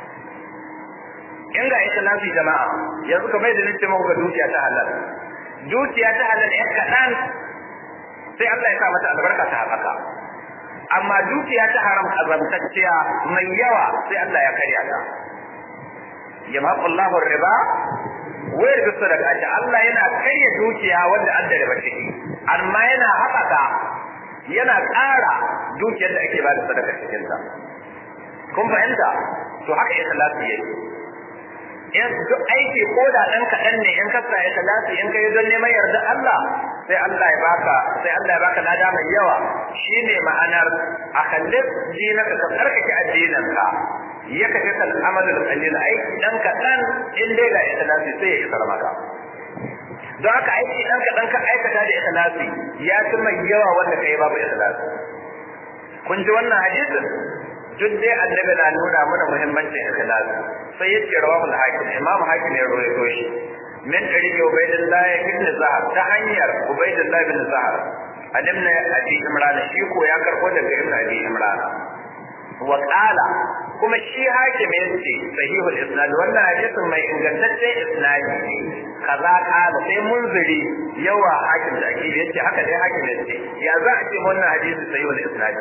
in ga ikhlasi jama'a yanzu ka bai da nace muku ga dukiya ta halal dukiya ta halal ɗan kadan sai Allah ya sa mata albarka ta haka amma dukiya ta haram azamtacciya mai yawa sai Allah ya karya ta yamaqu Allahu riba wa yarbi sadaqati Allah yana karya dukiya wanda an da riba ciki amma yana haɓaka yana ƙara dukiyar da ake bada sadaka cikin ta kun fahimta to haka ikhlasi yake in duk aiki ko da ɗan kaɗan ne in ka sa ikhlasi in kai don neman yarda Allah sai Allah ya baka sai Allah ya baka lada mai yawa shine ma'anar akhallif dinaka ka tsarkake addinin ka ya kace kal amalul qalil aiki dan kaɗan in dai ga ikhlasi sai ya isar maka don haka aiki dan kaɗan ka aikata da ikhlasi ya fi mai yawa wanda kai babu ikhlasi kun ji wannan hadisin duk dai annabi na nuna mana muhimmancin ikhlasi sai yace rawahu al-hakim imam hakim ya rawaito shi min tariqi ubaydillah ibn zahar ta hanyar ubaydillah ibn zahar an ibn abi imran shi ko ya karbo daga ibn abi imran wa qala kuma shi hakim yace sahihul isnad wannan hadisin mai ingantaccen isnadi ne kaza qala sai munziri yawa hakim da ake yace haka dai hakim yace ya za a ce wannan hadisi sahihul isnad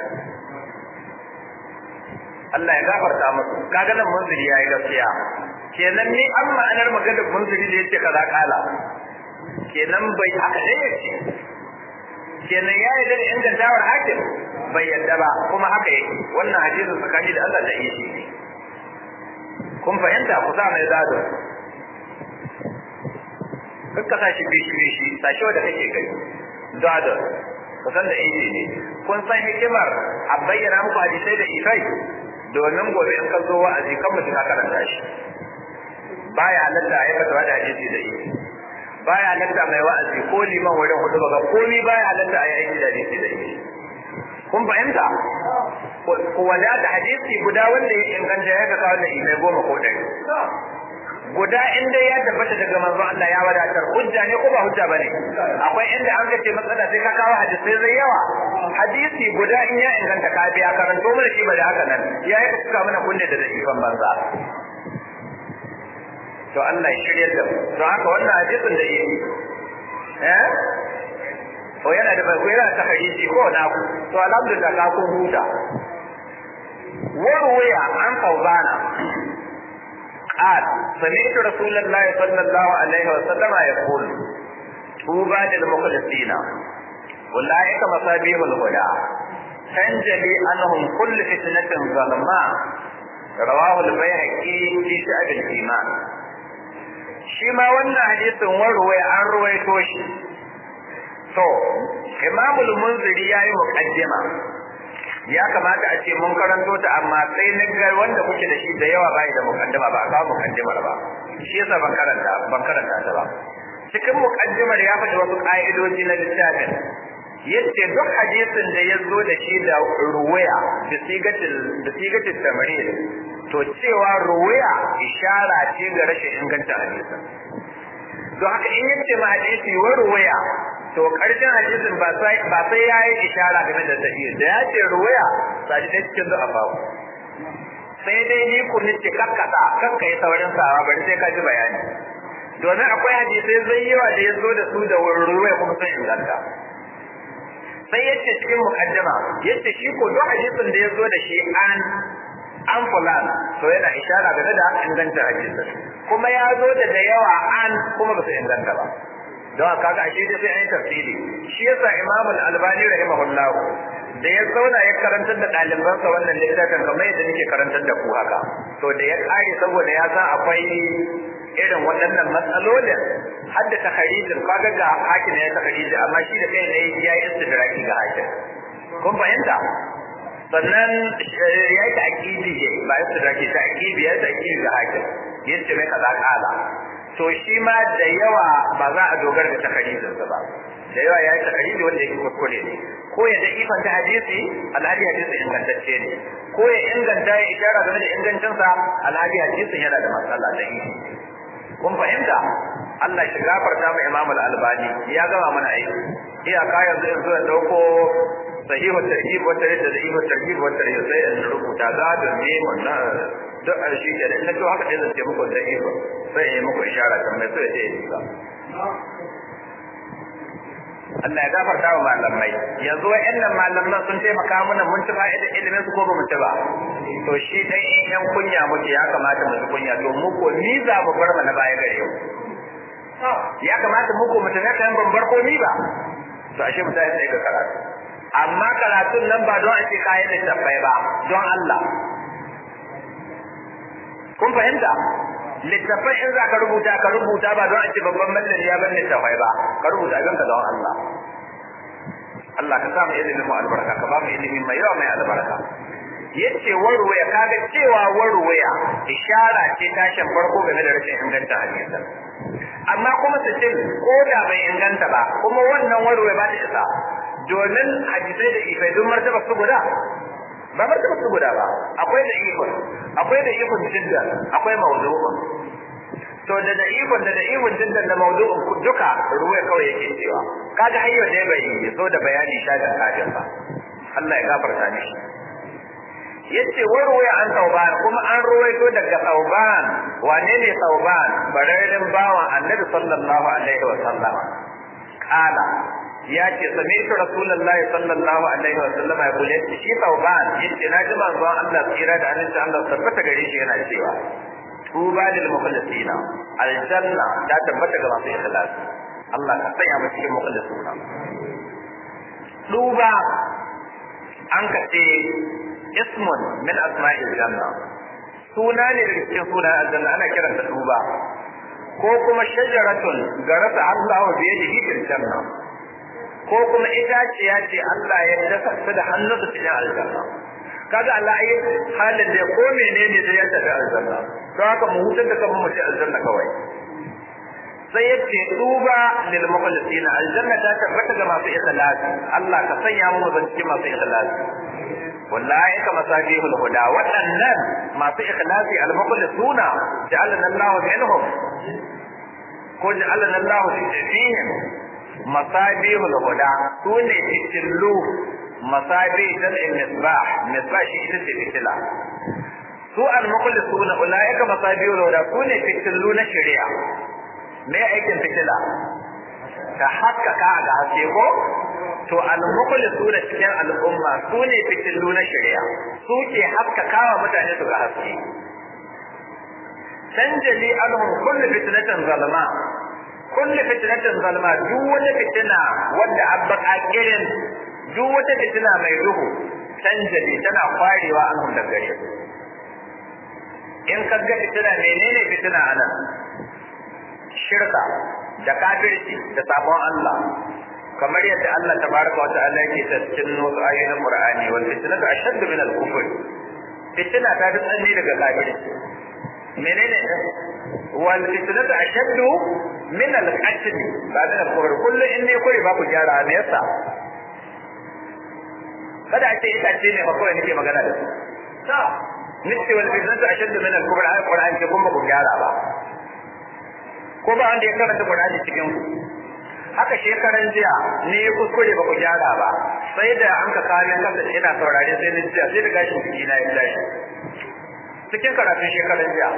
Allah ya gafarta musu kaga nan munziri yayi gaskiya kenan ni an ma'anar maganar munziri da yace kaza kala kenan bai haka dai yace kenan ya yi da ingantawar hakim bai yadda ba kuma haka yake wannan hadisin tsakani da Allah da yi shi kun fahimta ku sa mai zado kakka sa shi bishi bishi sashi wanda kake kai zado ku san da inji ne kun san hikimar a bayyana muku hadisai da ifai domin gobe in ka zo wa'azi kan mutum ka karanta shi baya halatta a yi fatawa da hadisi da ifi baya halatta mai wa'azi ko liman wurin hudu ba komi baya halatta a yi aiki da hadisi da ifi kun fahimta ku wadata hadisi guda wanda ya inganta ya ga kawo da ifai goma ko ɗari guda inda ya tabbata daga manzo Allah ya wadatar hujja ne ko ba hujja bane akwai inda an kace matsala sai ka kawo hadisi zai yawa hadisi guda in ya inganta ka biya karanto mana shi ba da haka nan ya yi suka mana kunne da da'ifan banza to Allah ya shirya da to haka wannan hadisin da yi eh ko yana da bai yana ta hadisi ko na ku to alhamdulillah ka kun huta warwaya an fauzana قال سمعت رسول الله صلى الله عليه وسلم يقول طوبى للمخلصين أولئك مصابيح الهدى تنجلي عنهم كل فتنة ظلماء رواه البيهقي في شعب الإيمان shi ma wannan hadisin warwaya an ruwaito shi to imamul munziri ya yi muqaddima ya kamata a ce mun karanto ta amma sai na ga wanda kuke da shi da yawa bai da muqaddima ba ka muqaddimar ba shi yasa ban karanta ban karanta ta ba cikin muqaddimar ya faɗi wasu ƙa'idoji na littafin yace duk hadisin da ya zo da shi da ruwaya da sigatil da sigatil tamrid to cewa ruwaya ishara ce ga rashin inganta hadisin don haka in yace ma hadisi wa ruwaya to karshen hadisin ba sai ba sai yayi ishara game da sahihi da ya ce ruwaya sai da cikin da afawo sai dai ni ku ni ce kakkata kakka yi saurin sawa bari sai ka ji bayani domin akwai hadisai zai yawa da ya zo da su da ruwaya kuma sun inganta sai yace cikin mukaddama yace shi ko duk hadisin da ya zo da shi an an fulan to yana ishara game da inganta hadisin kuma ya zo da da yawa an kuma ba su inganta ba don kaga ashe dai sai an yi tafsiri shi yasa Imam Al-Albani rahimahullah da ya zauna ya karantar da ɗalibansa wannan littafin kamar yadda nake karantar da ku haka to da ya kare saboda ya san akwai irin waɗannan matsalolin har da takharijin kaga ga hakim ya takhariji amma shi da kai ne ya yi istidraki ga hakim kun fahimta sannan ya yi ta'kidi ba istidraki ta'kidi ya yi ta'kidi ga hakim yace mai kaza kala to shi ma da yawa ba za a dogara da takarijinsa ba da yawa ya yi takariji wanda yake kuskure ne ko ya da ifanta hadisi alhali hadisi ingantacce ne ko ya inganta ya ishara game da ingancinsa alhali hadisin yana da matsala da ifi kun fahimta Allah shi gafarta mu Imam Al-Albani ya gama mana aiki iyaka yanzu in zo in dauko sahihu tarhib wa tarhib da sahihu tarhib wa tarhib sai in rubuta ga da ne wannan duk a shi ke da to haka dai zan ce muku da iko sai in muku ishara kan mai so ya ce ya Allah ya gafarta wa malamai yanzu wa'annan malaman sun taimaka mana mun ci fa'idar ilimin su ko ba mu ci ba to shi dai in yan kunya muke ya kamata mu ci kunya to mu ko ni za mu bar mana baya gare yau ya kamata mu ko mu tafi kan ban bar ko ni ba to ashe mu tafi sai ga karatu amma karatun nan ba don a ce kayan littattafai ba don Allah kun fahimta littafai in za ka rubuta ka rubuta ba don a ce babban mallin ya bar littafai ba ka rubuta abin ka don Allah Allah ka samu ilimin mu albarka ka ba mu ilimi mai yawa mai albarka yace warwaya kaga cewa warwaya ishara ce tashin farko game da rashin inganta hadisan amma kuma su ce ko da bai inganta ba kuma wannan warwaya ba ta isa domin hadisai da ifai don martaba su guda ba martaba su guda ba akwai da ikon akwai da ikon jidda akwai mawdu'un to da da ikon da da ikon jidda da mawdu'un duka ruwaya kawai yake cewa kaga hayyo dai bai zo da bayani shagan kafin ba Allah ya gafarta mishi yace warwaya an tauban kuma an ruwaito daga tauban wane ne tauban bararren bawan annabi sallallahu alaihi wa sallama kala ya ce sami'tu rasulullahi sallallahu alaihi wa sallama ya kula shi tauban yace na ji manzon Allah tsira da annabi Allah tabbata gare shi yana cewa tuba lil mukhlisina aljanna ta tabbata ga masu ikhlas Allah ka sanya mu cikin mukhlisuna duba an ka ce ismun min asma'il janna suna ne daga cikin sunan aljanna ana kiranta duba ko kuma shajaratun garasa Allah wa biyadihi fil janna ko kuma itaciya ce Allah ya dasa ta da hannunsa cikin aljanna kaga Allah ai halin da ko menene da ya tafi aljanna to haka mu hutar da kanmu mu ci aljanna kawai sai yace duba lil mukhlisin aljanna ta tabbata ga masu ikhlasi Allah ka sanya mu mu zanci masu ikhlasi wallahi kama sabihul huda waɗannan masu ikhlasi al mukhlisuna ja'alna Allah minhum ko ja'alna Allah fihim masabihul huda sune fitillu masabi jam'in misbah misbah shi ita ce fitila su al-mukhlisuna ulaika masabiul huda su ne fitilu na shari'a me aikin fitila ta haskaka ga haske ko to al-mukhlisuna cikin al'umma su ne fitilu na shari'a su ke haskakawa mutane su ga haske tanjali anhum kullu fitnatin zalma kullu fitnatin zalma duk wata fitina wanda abba kirin duk wata fitina mai duhu tanjali tana kwarewa anhum da gare su in ka ga fitina menene fitina anan shirka da kafirci da sabon Allah kamar yadda Allah tabaraka wa ta'ala yake ta cikin wasu ayoyin Qur'ani wal fitnatu ashaddu min al-kufr fitina ta fi tsanni daga kafirci menene wal fitnatu ashaddu min al-qatl ba da kufr kullu in ne kure ba ku gyara me yasa kada a ce ita ce ne ba kawai nake magana da su ta nice wal fitnatu ashaddu min al-kufr ai Qur'ani ce kun ba ku gyara ba ko ba wanda ya karanta Qur'ani cikin ku haka shekaran jiya ne ya kuskure ba ku gyara ba sai da an ka kawo min kasa ina saurare sai ni jiya sai da gashin jiki na ya tashi cikin karatun shekaran jiya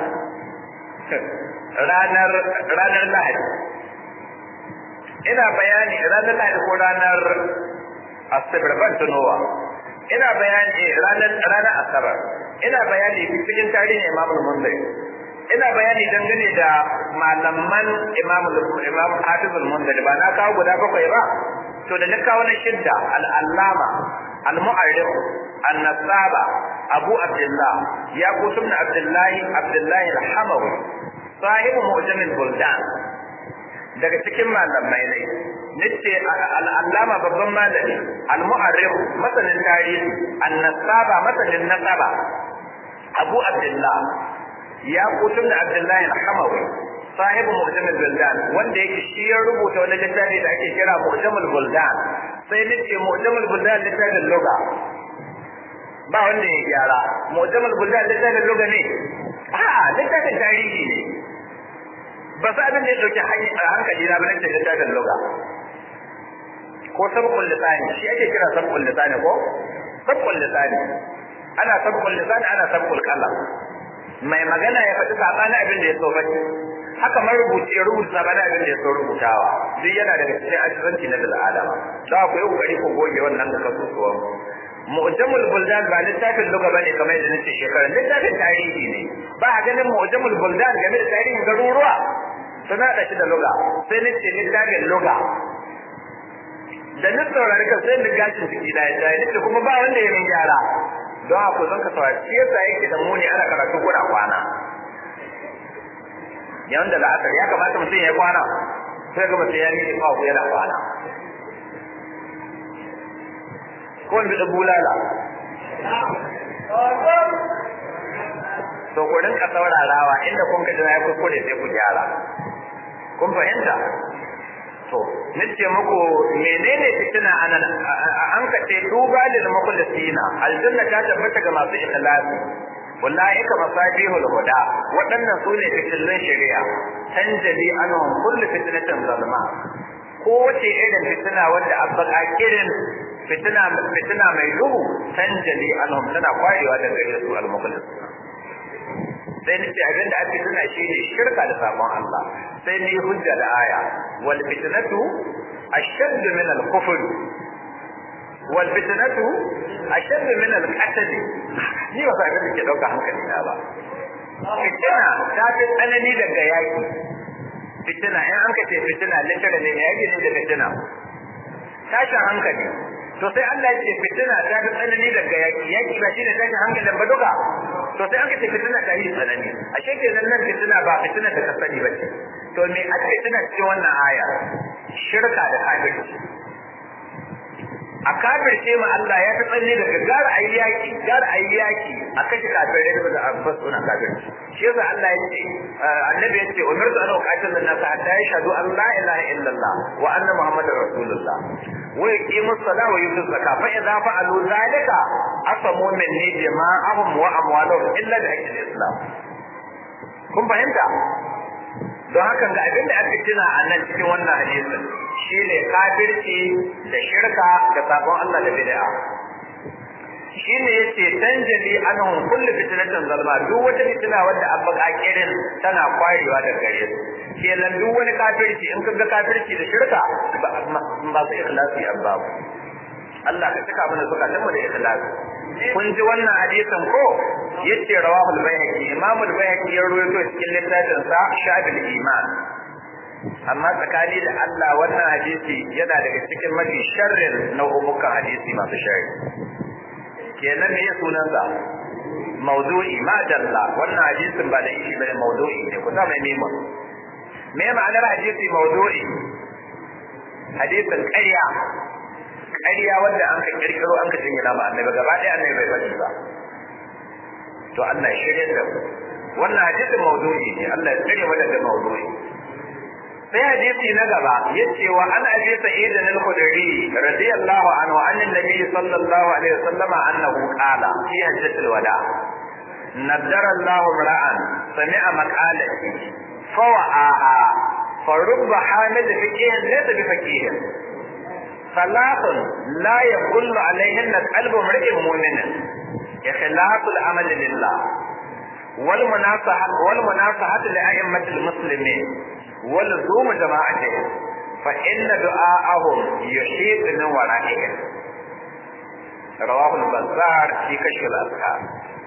ranar ranar Lahadi ina bayani ranar Lahadi ko ranar Asabar ban tunowa ina bayani ranar ranar Asabar ina bayani cikin tarihin Imam Al-Munziri ina bayani dangane da malaman imam imam hafiz al-munzali ba na kawo guda bakwai ba to da na kawo na shidda al-allama al-mu'arrif an-nasaba abu abdullah ya kusum na abdullahi abdullahi al-hamawi sahibu mu'jam al-buldan daga cikin malamai ne nace al-allama babban malami al-mu'arrif masanin tarihi an-nasaba masanin nasaba abu abdullah ya kutun da Abdullahi al-Hamawi sahibu Mu'jamul Buldan wanda yake shi ya rubuta wani littafi da ake kira Mu'jamul Buldan sai nace Mu'jamul Buldan littafin lugha ba wanda ya gyara Mu'jamul Buldan littafin lugha ne a littafin tarihi ne ba sa abin da ya dauki hankali na bane littafin lugha ko sabqul lisani shi ake kira sabqul lisani ko sabqul lisani ana sabqul lisani ana sabqul qalam mai magana ya faɗi saɓani abin da ya so faɗi haka marubuci ya rubuta saɓani abin da ya so rubutawa duk yana daga cikin ajizanci na bil adama za ku yi kokari ku goge wannan da kasusuwan mu'jamul buldan ba littafin luga bane kamar yadda nace shekaran littafin tarihi ne ba a ganin mu'jamul buldan game da tarihin garuruwa suna da shi da luga sai nace littafin luga da ni saurari ka sai ni gashin ciki da ya nace kuma ba wanda ya min gyara don haka zan ka saurari shi yasa yake da muni ana karatu kuna kwana yawan da la'asar ya kamata mutum ya kwana sai ga mutum ya miƙe kawo yana kwana ko wani da bulala to ku rinka saurarawa inda kun ka jira ya kuskure sai ku gyara kun fahimta to nace muku menene fitina anan an ka ce duba lil mukhlisina aljanna ta tabbata ga masu ikhlasi wallahi ka masabihul huda waɗannan su ne fitilun shari'a tanjali anhum kullu fitnatin zalma ko wace irin fitina wanda abba kirin fitina fitina mai duhu tanjali anhum tana kwarewa daga gare su al mukhlisina sai ni ce abinda ake tuna shi ne shirka da sabon Allah sai ni hujja da aya wal fitnatu ashadd min al kufr wal fitnatu ashadd min al qatl ni ba sai da ke dauka hankali na ba fitina ta fi tsanani daga yaki fitina in an ka ce fitina littara ne yaki ne da fitina tashin hankali to sai Allah ya ce fitina ta fi tsanani daga yaki yaki ba shine tashin hankalin ba duka to sai aka ce fitina ta yi tsanani ashe kenan nan fitina ba fitina da ka sani ba ce to me ake fitina cikin wannan aya shirka da kafirci a kafirce ma Allah ya fi tsanani daga gara ayi yaki gara ayi yaki a kashe kafirai da abbas suna kafirci shi yasa Allah ya ce annabi ya ce umirtu an uqatil an-nas hatta yashhadu an la ilaha illallah wa anna muhammadar rasulullah wa yuqimu as-salata wa yutu az-zakata fa idza fa'alu dhalika asamu minni jama'ahum wa amwaluhum illa bi haqqi al-islam kun fahimta don haka ga abin da aka tuna a nan cikin wannan hadisin shine kafirci da shirka da sabon Allah da bid'a shine yace tanjali anhum kullu fitnatin zalma duk wata fitina wadda abba kakirin tana kwarewa da gare su kenan duk wani kafirci in kaga kafirci da shirka ba su ikhlasi abba Allah ka cika mana zukatan mu da ikhlasi kun ji wannan hadisin ko yace rawahul bayhaqi imamul bayhaqi ya rawaito cikin littafin sa shabil iman amma tsakani da Allah wannan hadisi yana daga cikin mafi sharrin nau'ukan hadisi masu sharri kenan me sunan sa mawdu'i ma dalla wannan hadisin ba da ishi bane mawdu'i ne ku sa mai mimo me ma'anar hadisi mawdu'i hadisin ƙarya ƙarya wanda an ka kirkiro an ka jingina ma annabi gaba ɗaya annabi bai faɗi ba to Allah ya shirye da mu wannan hadisin mawdu'i ne Allah ya tsare mu daga mawdu'i sai hadisi na gaba yace wa an abi sa'id al-khudri radiyallahu anhu anna nabi sallallahu alaihi wasallama annahu qala fi hajjatil wada naddara Allah ra'an sami'a maqalati fawa'aha فرب حامل فقيه ليس بفقيه ثلاث لا يقل عليهن قلب امرئ مؤمن إخلاص العمل لله والمناصحة والمناصحة لأئمة المسلمين ولزوم جماعتهم فإن دعاءهم يحيط من ورائهم رواه البزار في كشف الأذكار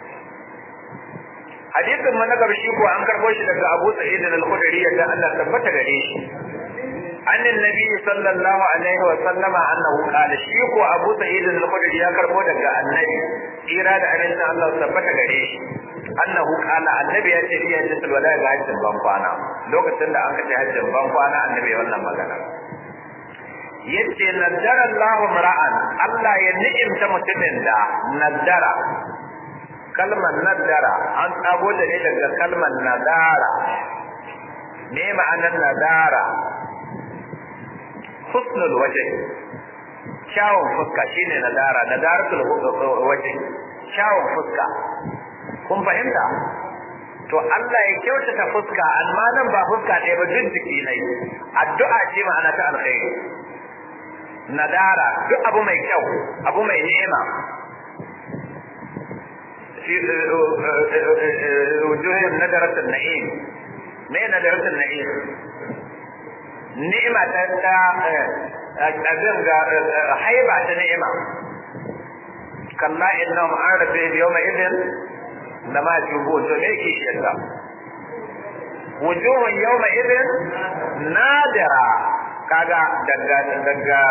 hadisin mu na gaba shi ko an karbo shi daga Abu Sa'id al-Khudri da Allah tabbata gare shi annin nabi sallallahu alaihi wa sallama annahu qala shi ko Abu Sa'id al-Khudri ya karbo daga annabi tsira da amincin Allah tabbata gare shi annahu qala annabi ya ce iya hajjatul wada ga hajjin ban kwana lokacin da aka ce hajjin ban kwana annabi ya wannan magana yace naddara Allahu mar'an Allah ya ni'imta mutumin da naddara kalmar nadara an tsago da ne daga kalmar nadara me ma'anar nadara husnul waje kyawun fuska shine nadara nadaratul waje kyawun fuska kun fahimta to Allah ya kyautata fuska amma nan ba fuska ɗaya ba duk jiki ne addu'a ce ma'ana ta alkhairi nadara duk abu mai kyau abu mai ni'ima في وجوههم ندرة النعيم ما ندرة النعيم نعمة تا أبين حيبة نعمة كلا إنهم عن ربهم يومئذ لما يجوبون فليكي شيئا وجوه يومئذ نادرة kaga daga daga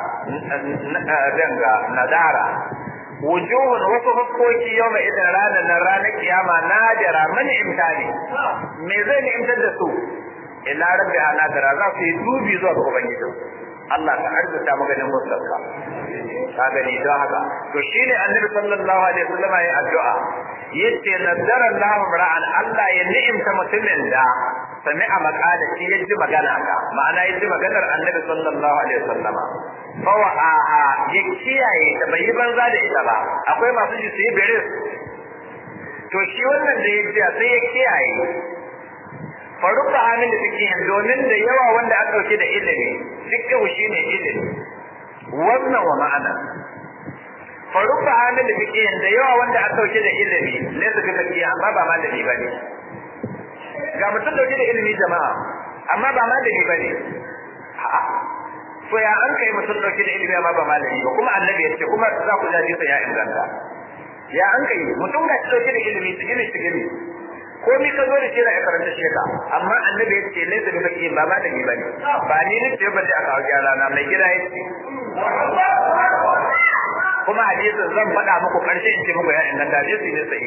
daga nadara wujuhun wasu hukoki yau mai idan ranar nan ranar kiyama nadira mani imtani me zai ni imtar da su ila rabbi nadira za su yi dubi zuwa ga ubangiji Allah ka arzuta maganin musulka ka gani don haka to shine annabi sallallahu alaihi wasallam ya addu'a yace nadara Allah ra'an Allah ya ni'imta mutumin da sami'a maqala shi ya ji magana ka ma'ana ya ji maganar annabi sallallahu alaihi wasallam fawa'aha ya kiyaye ta bai yi banza da ita ba akwai masu ji su yi biris to shi wannan da ya ji sai ya kiyaye faruka amin da fikihin domin da yawa wanda aka dauke da ilimi fikihu shine ilimi wannan wa ma'ana faruka amin da fikihin da yawa wanda aka dauke da ilimi ne su ga fikihi amma ba malami bane ga mutum dauke da ilimi jama'a amma ba malami bane a'a to ya an kai mutum dauke da ilimi amma ba malami ba kuma annabi ya ce kuma za ku jaji sa ya inganta ya an kai mutum ga dauke da ilimi sigili sigili ko mi ka zo da shi da karanta sheka amma annabi ya ce laisa bi baki ba malami ba ne ba ni ne ce ba da aka gyara na mai gida ya ce kuma hadisin zan faɗa muku ƙarshe in ce muku ya inganta hadisi ne sai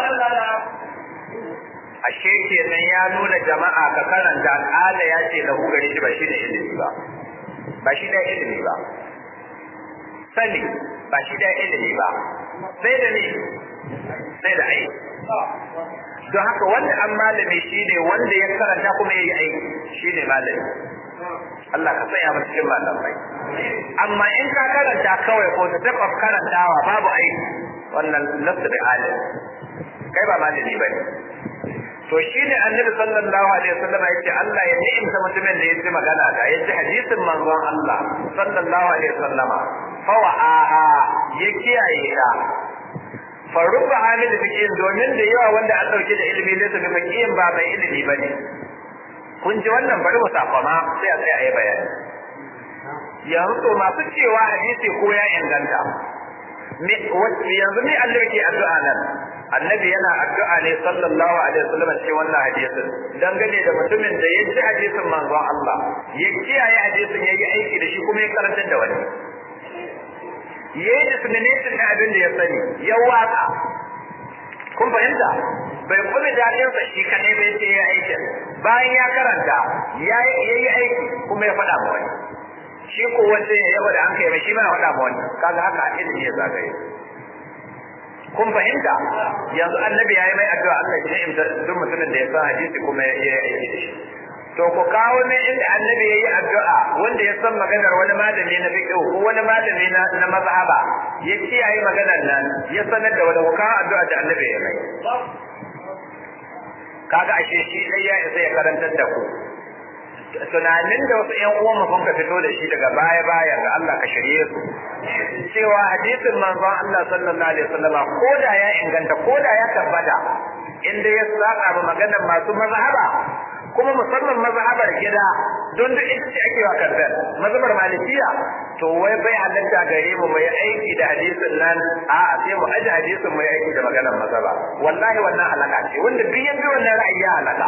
ashe kenan ya nuna jama'a ka karanta ƙala ya ce lahu gare shi ba shi ne ilimi ba ba shi da ilimi ba sani ba shi da ilimi ba sai da ne sai da aiki don haka wanda an malami shine wanda ya karanta kuma ya yi aiki shine malami Allah ka sanya mu cikin malamai amma in ka karanta kawai ko ta taɓa karantawa babu aiki wannan nasu da alim kai ba malami ba ne to shine annabi sallallahu alaihi wasallam yace Allah ya ni'imta mutumin da yaji magana da yaji hadisin manzon Allah sallallahu alaihi wasallama fa wa'aha ya kiyaye ta fa rubba hamil fiqhin domin da yawa wanda an dauke da ilimi ne su ga fiqhin ba mai ilimi bane kun ji wannan bari mu safama sai a sai a yi bayani yanzu to masu cewa hadisi ko ya inganta yanzu ne Allah yake addu'a nan annabi yana addu'a ne sallallahu alaihi wasallam cikin wannan hadisin dangane da mutumin da ya ji hadisin manzon Allah ya kiyaye hadisin yayi aiki da shi kuma ya karantar da wani yayi dissemination na abin da ya sani ya waka kun fahimta bai kuma daɗin sa shi kadai bai ce ya aiki bayan ya karanta ya yi aiki kuma ya faɗa ma wani shi ko wanda ya yaba da an kai mai shi ma ya faɗa ma wani kaga haka ilimi ya zagaye kun fahimta yanzu annabi ya yi mai addu'a Allah ya ni'imta duk mutumin da ya san hadisi kuma ya yi aiki da shi to ku kawo min inda annabi ya yi addu'a wanda ya san maganar wani malami na fiqh ko wani malami na na mazhaba ya kiyaye maganar nan ya sanar da wani ku kawo addu'a da annabi ya mai kaga ashe shi dai ya isa ya karantar da ku tunanin da wasu ƴan uwan sun ka fito da shi daga baya baya ga Allah ka shirye su cewa hadisin manzon Allah sallallahu alaihi wasallam ko da ya inganta ko da ya tabbata inda ya saka ba maganar masu mazhaba kuma musamman mazhabar gida don duk ita ce ake wa karbar mazhabar malikiya to wai bai halatta gare mu mai aiki da hadisin nan a sai mu aje hadisin mai aiki da maganar mazhaba wallahi wannan halaka ce wanda duk ya bi wannan ra'ayi ya halaka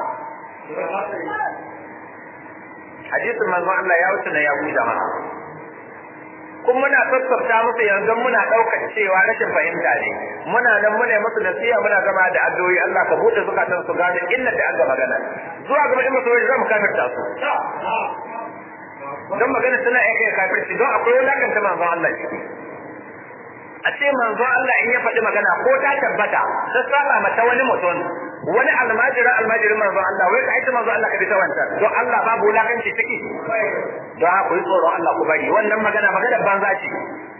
hadisin manzon Allah ya wuce na ya ku jama'a kuma muna sassafta musu yanzu muna ɗaukar cewa rashin fahimta ne muna nan muna yi musu nasiha muna gama da addu'o'i Allah ka buɗe zukatan su gane inna da aka magana zuwa gaba in musu zan kafirta su don magana suna iya kai kafirci don akwai wulakanta manzon Allah ciki a ce manzon Allah in ya faɗi magana ko ta tabbata ta saba mata wani mutum wani almajirin almajirin manzon Allah wai ka aita manzon Allah ka bi ta wancan don Allah babu wulakanci ciki don haka yi tsoron Allah ku bari wannan magana maganar banza ce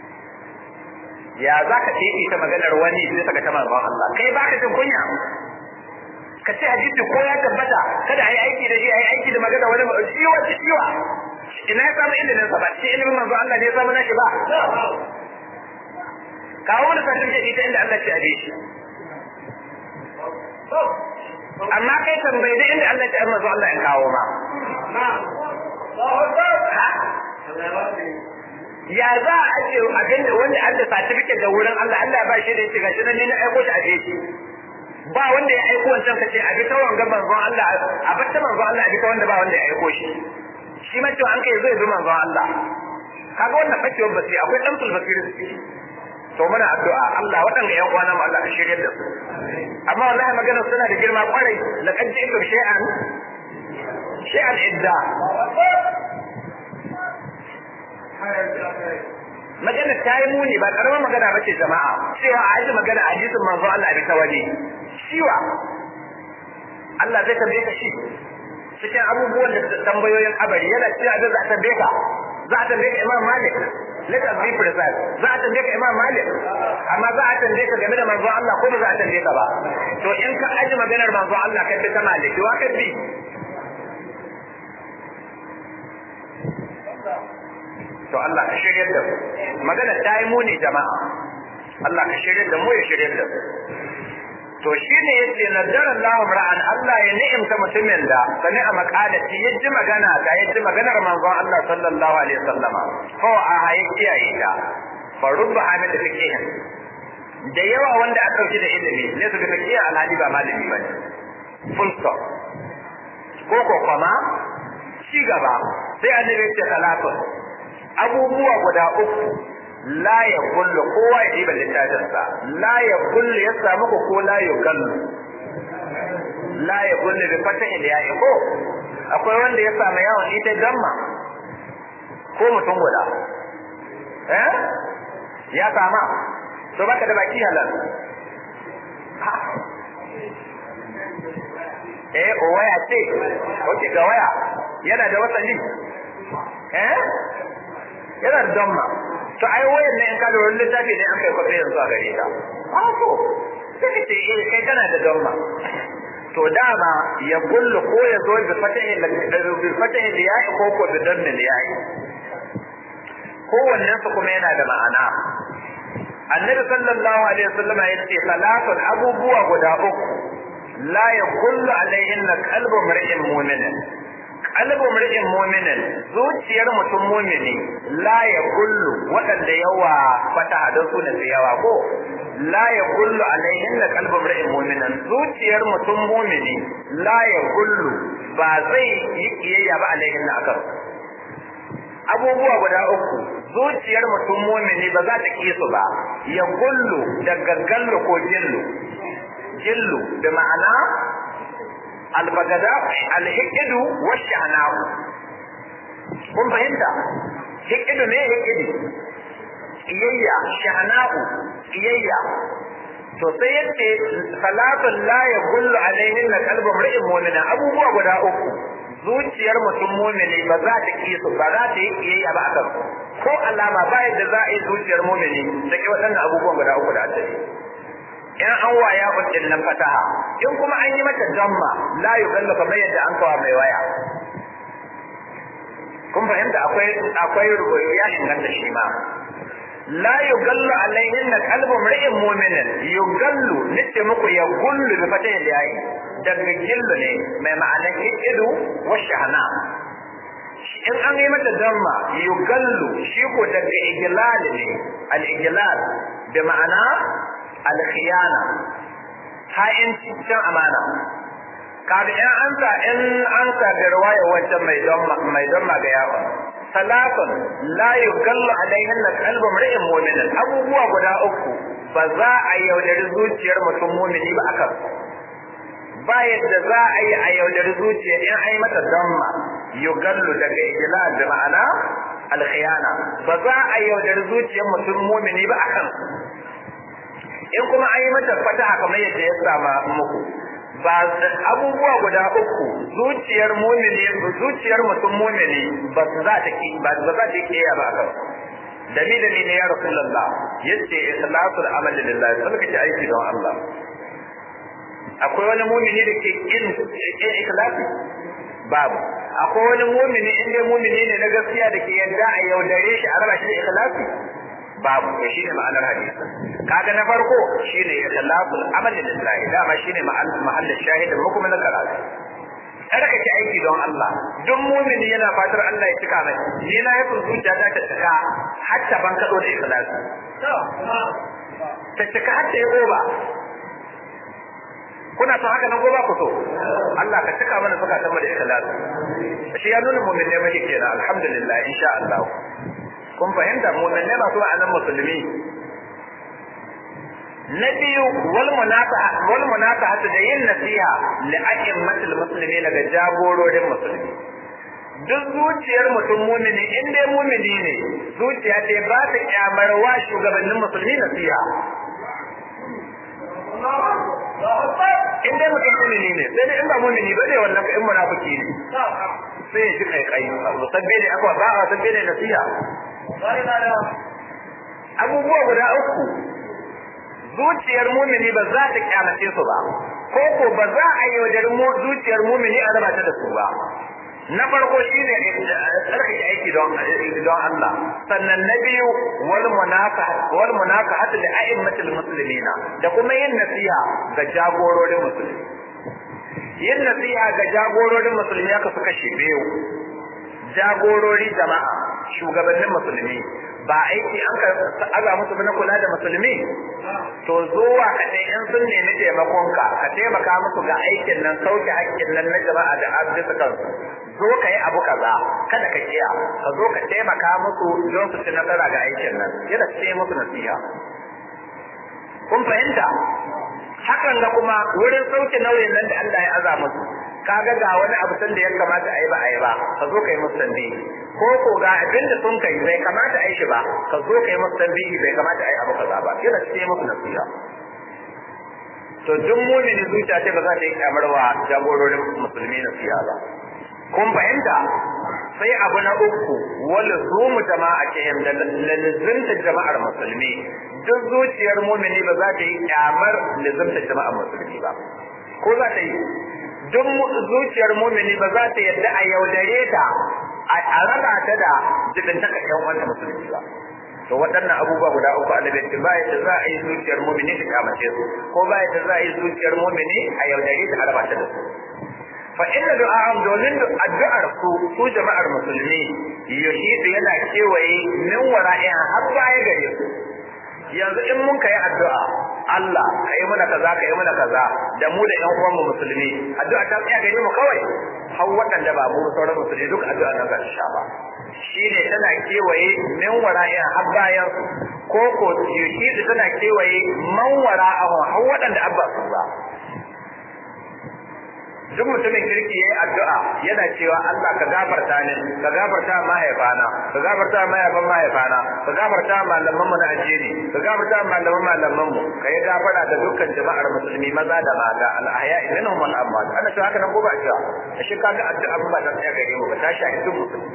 ya za ka teki ta maganar wani sai ka ta manzon Allah kai baka jin kunya ka ce hadisi ko ya tabbata kada a yi aiki da shi a yi aiki da magana wani shiwa shiwa ina ya samu ilimin sa ba shi ilimin manzon Allah ne ya samu nashi ba kawo mana certificate ita inda Allah ce a shi amma kai tambayi da inda Allah ya manzo Allah in kawo ma ya za a ce abin da wanda Allah certificate da wurin Allah Allah ba shi da shi gashi nan ne na aiko shi a shi ba wanda ya aiko wancan ka ce a bi ta wanga manzo Allah a bar ta manzo Allah a bi ta wanda ba wanda ya aiko shi shi ma cewa an kai zai bi manzo Allah kaga wannan bakewar basiri akwai dan basiri to muna addu'a Allah waɗanda ƴan uwana mu Allah ka shiryar da su amma wallahi maganar suna da girma kwarai laqad ji'tum shay'an shay'an idda magana ta yi muni ba karamar magana ba ce jama'a cewa a aji magana a jisun manzo Allah bi ta waje shiwa Allah zai tambaye ka shi cikin abubuwan da tambayoyin abari yana cewa da za a tambaye ka za a tambaye ka Imam Malik let us be precise za a tambaye ka Imam Malik amma za a tambaye ka game da manzo Allah ko ba za a tambaye ka ba to in ka aji maganar manzo Allah kai bi ta Malik wa kai bi to Allah ka shiryar da mu magana ta yi muni jama'a Allah ka shiryar da mu ya shiryar da mu to shine yace nadara Allah ra'an Allah ya ni'imta mutumin da sani a makalati ya ji magana ga ya ji maganar manzon Allah sallallahu alaihi wasallama ko a hayi kiyaye ta fa rubba hamid fiqihin da yawa wanda aka dauki da ilimi ne su ga fiqihin alhali ba malami ba ne full stop ko ko kuma ci gaba sai annabi ya ce talatu abubuwa guda uku la ya kullu kowa ya ɗiba littafinsa la ya kullu ya samu ku ko la ya kallu la ya kullu bi fatahi da ya ko akwai wanda ya samu yawon ita gamma ko mutum guda eh ya sama to baka da baki halal eh o waya ce oke ga waya yana da wasali eh yana da damma to ai wayar ne in ka da wani littafi ne an kai kwafe yanzu a gare ta a to sai ka ce eh kai kana da damma to to dama ya gullu ko ya zo bi fatahi bi fatahi liya'i ko ko bi dammi liya'i kowannen su kuma yana da ma'ana annabi sallallahu alaihi wasallam ya ce salatun abubuwa guda uku la ya kullu alaihin na qalbu mar'in mu'minin qalbu mar'in mu'minin zuciyar mutum mu'mini la ya kullu wadanda yawa fata da su ne yawa ko la ya kullu alaihin na qalbu mar'in mu'minin zuciyar mutum mu'mini la ya kullu ba zai yi kiyayya ba alaihin na akan abubuwa guda uku zuciyar mutum mumini ba za ta ƙi su ba ya gullu daga gallu ko jillu jillu da ma'ana albagada alhikidu wa shahna'u kun fahimta hikidu ne hikidu iyayya shahna'u iyayya to sai yace salatun la ya gullu alaihin na kalbu mar'in mu'mina abubuwa guda uku zuciyar mutum mumini ba za ta ki su ba za ta yi kiyayya ba akan ko alama ba yadda za a yi zuciyar mumini da ke waɗannan abubuwan guda uku da asali in an waya hujjin nan fataha in kuma an yi mata damma la yugallu kamar yadda an kawa mai waya kun fahimta akwai akwai rubutu ya inganta shi ma la yugallu alaihin qalbu mar'in mu'minin yugallu nace muku ya gullu bi fatahi yayi daga gillu ne mai ma'anar ikidu wa shahna in an yi mata damma yugallu shi ko daga iglal ne al iglal da ma'ana al khiyana ha'in cikin amana kaga in an sa in an sa da riwaya wancan mai damma mai damma ga yawa salatun la yugallu alaihin qalbu mar'in mu'minin abubuwa guda uku ba za a yaudari zuciyar mutum mu'mini ba akan ba yadda za a yi a yaudari zuciya in an yi mata damma yugallu daga ijlal da ma'ana alkhiyana ba za a yaudari zuciyar mutum mu'mini ba akan in kuma an yi mata fataha kamar yadda ya sama muku ba abubuwa guda uku zuciyar mumini zuciyar mutum mumini ba su za ta ki ba za ta kiyaye ba kan dalili ne ya rasulullah yace ikhlasul amali lillah sai kace aiki don Allah akwai wani mumini da ke kin ikhlasi babu akwai wani mumini in dai mumini ne na gaskiya da ke yadda a yaudare shi a raba shi da ikhlasi babu to shine ma'anar hadisi kaga na farko shine ikhlasul amali lillahi dama shine mahallin shahidin mu kuma na karatu kada ka ci aiki don Allah duk mumini yana fatar Allah ya cika mai ni na yi zuciya ta ta cika hatta ban kado da ikhlasi ta cika hatta ya goba kuna son haka nan goba ku so Allah ka cika mana suka san mu da ikhlasi shi ya nuna mumin ne muke kenan alhamdulillah insha Allah kun fahimta mumin ne masu ma'anan musulmi na biyu wal munafaha wal munafaha da yin nasiha li a'immatil muslimin ga jagororin musulmi duk zuciyar mutum mumini in dai mumini ne zuciya ce ba ta kyamar wa shugabannin musulmi nasiha in dai mutum mumini ne sai dai in ba mumini ba ne wannan in munafiki ne sai ya ji kai kai sabbe ne akwa ba a sabbe ne nasiha abubuwa guda uku zuciyar mumini ba za ta kyamace su ba ko ko ba za a yi wajen zuciyar mumini a raba ta da su ba na farko shine tsarkake aiki don don Allah sannan na biyu wal munafa wal munafahat li a'immatil muslimina da kuma yin nasiha ga jagororin musulmi yin nasiha ga jagororin musulmi aka suka shi biyu jagorori jama'a shugabannin musulmi ba aiki an ka aza musu na kula da musulmi to zuwa ka ne in sun nemi taimakon ka ka taimaka musu ga aikin nan sauke hakkin nan na jama'a da arziki kansu zo ka yi abu kaza kada ka kiya ka zo ka taimaka musu don su ci nasara ga aikin nan yana ce musu nasiha kun fahimta hakan ga kuma wurin sauke nauyin nan da Allah ya aza musu kaga ga wani abu san da ya kamata a yi ba a yi ba ka zo ka yi musu tambihi ko ko ga abin da sun kai bai kamata a yi shi ba ka zo ka yi musu tambihi bai kamata a yi abu kaza ba yana ce musu nasiha to duk mumini zuciya ce ba za ta yi kyamarwa jagororin musulmi nasiha ba kun fahimta sai abu na uku wal zumu jama'a ke da lazimta jama'ar musulmi duk zuciyar mumini ba za ta yi kyamar lazimta jama'ar musulmi ba ko za ta yi duk zuciyar mumini ba za ta yadda a yaudare ta a raba ta da jibintaka yan wanda musulunci ba to waɗannan abubuwa guda uku annabi ce ba yadda za a yi zuciyar mumini ta kamace su ko ba yadda za a yi zuciyar mumini a yaudare ta a raba ta da su fa inna du'a'am domin addu'ar ku su jama'ar musulmi yuhidu yana kewaye min wara'in har baya gare su yanzu in mun kai addu'a Allah ka yi mana kaza ka yi mana kaza da mu da ƴan uwan mu musulmi addu'a ta tsaya gare mu kawai har waɗanda ba mu sauran musulmi duk addu'a nan za ta sha ba shine tana kewaye min wara'in har bayan ko ko yuhidu tana kewaye man wara'ahu har waɗanda abba su ba duk mutumin kirki yayi addu'a yana cewa Allah ka gafarta ni ka gafarta mahaifana ka gafarta mahaifan mahaifana ka gafarta malaman mu na addini ka gafarta malaman malaman mu ka yi gafara da dukkan jama'ar musulmi maza da mata al ahya minhum wal amwat ana cewa haka nan ko ba cewa shi kaga addu'a ba ta tsaya gare mu ba ta shafi duk musulmi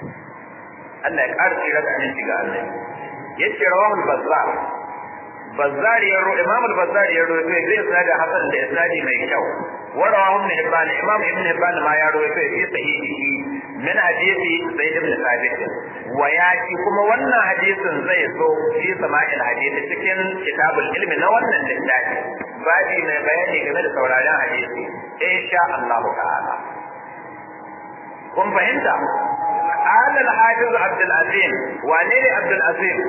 Allah ya ƙara tsira da aminci ga Allah yace rawahul bazzar bazzar ya ro imam al-bazzar ya ro sai zai sada hasan da isnadi mai kyau ورواه ابن حبان امام ابن حبان ما يروي في صحيحه من حديث زيد بن ثابت وياتي كما wannan hadisin zai zo fi sama'il hadisi cikin kitabul ilmi na wannan littafi babi mai bayani game da sauraron hadisi insha Allah ta'ala kun fahimta قال الحافظ عبد العزيز وانين عبد العزيز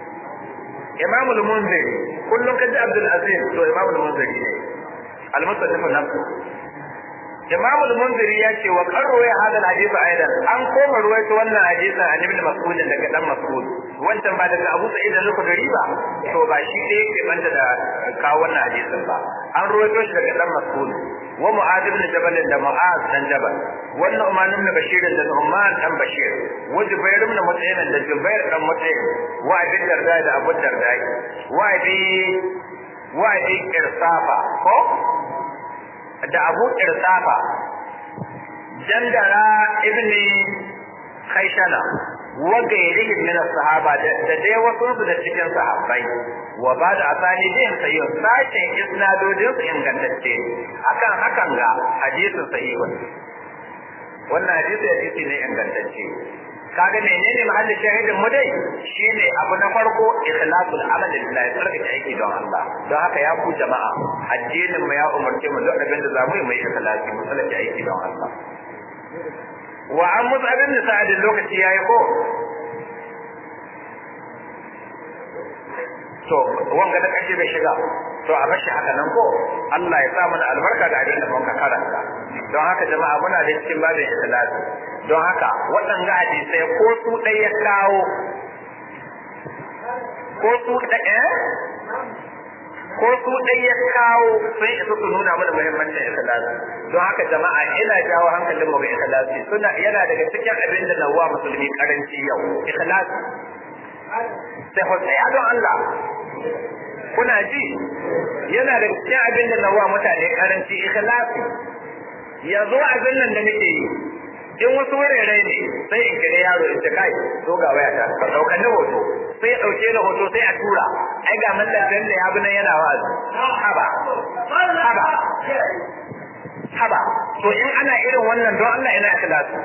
امام المنذر كلهم كده عبد العزيز تو امام المنذر المصنف نفسه Imam al-Munziri ya ce wa qarru ya hada hadisi aidan an koma ruwaito wannan hadisi an Ibn Mas'ud daga dan Mas'ud wancan ba daga Abu Sa'id al-Khudri ba to ba shi da yake banta da kawo wannan hadisin ba an ruwaito shi daga dan Mas'ud wa Mu'adh ibn Jabal da Mu'adh dan Jabal wannan Umar ibn Bashir da Umar dan Bashir wa Jubair ibn Mut'im da Jubair dan Mut'im wa Abi Darda da Abu Darda wa Abi wa Abi Irsafa ko da abu irsafa jandara ibn khaishana wa gairihim min sahaba da dai wasu su da cikin sahabbai wa ba da asani din sayi sashen isnadodin su ingantacce akan hakan ga hadisin sahihun wannan hadisi hadisi ne ingantacce kaga menene mahallin shahidin mu dai shine abu na farko ikhlasul amal lillahi tsarkake aiki don Allah don haka ya ku jama'a addinin mu ya umarce mu duk abin da zamu yi mu yi ikhlasi mu tsarkake aiki don Allah wa an mus'ab ibn sa'id lokaci yayi ko to wanga da kace bai shiga to a bashi haka nan ko Allah ya sa mana albarka da abin da muka karanta don haka jama'a muna da cikin babin ikhlasi don haka waɗanga hadisai ko su ɗaya ya kawo ko su ɗaya ko su ɗaya ya kawo sun isa su nuna mana muhimmancin ikhlasi don haka jama'a ina jawo hankalin mu ga ikhlasi suna yana daga cikin abin da nawa musulmi karanci yau ikhlasi sai hotsaya don Allah kuna ji yana da cikin abin da nawa mutane karanci ikhlasi yanzu abin nan da nake yi in wasu wurare ne sai in kira yaro in ce kai zo ga waya ta ka daukar ni hoto sai ya dauke ni hoto sai a tura ai ga mallan dan da ya bi nan yana wa'azi haba haba haba to in ana irin wannan don Allah ina ikhlasu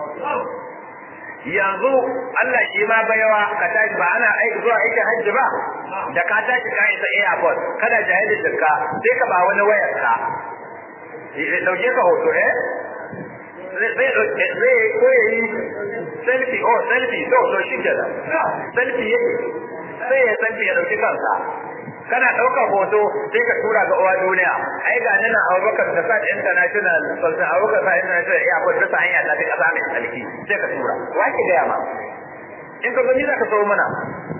yanzu Allah shi ma bayawa ka tashi ba ana aiki zuwa aikin hajji ba da ka tashi ka isa airport kada jahilin ka sai ka ba wani wayar ka dauke ka hoto eh zai zai ko ya yi selfie oh selfie to to shi ke selfie yake sai ya selfie ya dauki kansa kana ɗaukar hoto sai ka tura ga uwa duniya ai ga nan Abubakar da sa international sultan Abubakar sa international ya ko ta hanya ta kasa mai tsalki sai ka tura wa ke ga ma in ka gani za ka so mana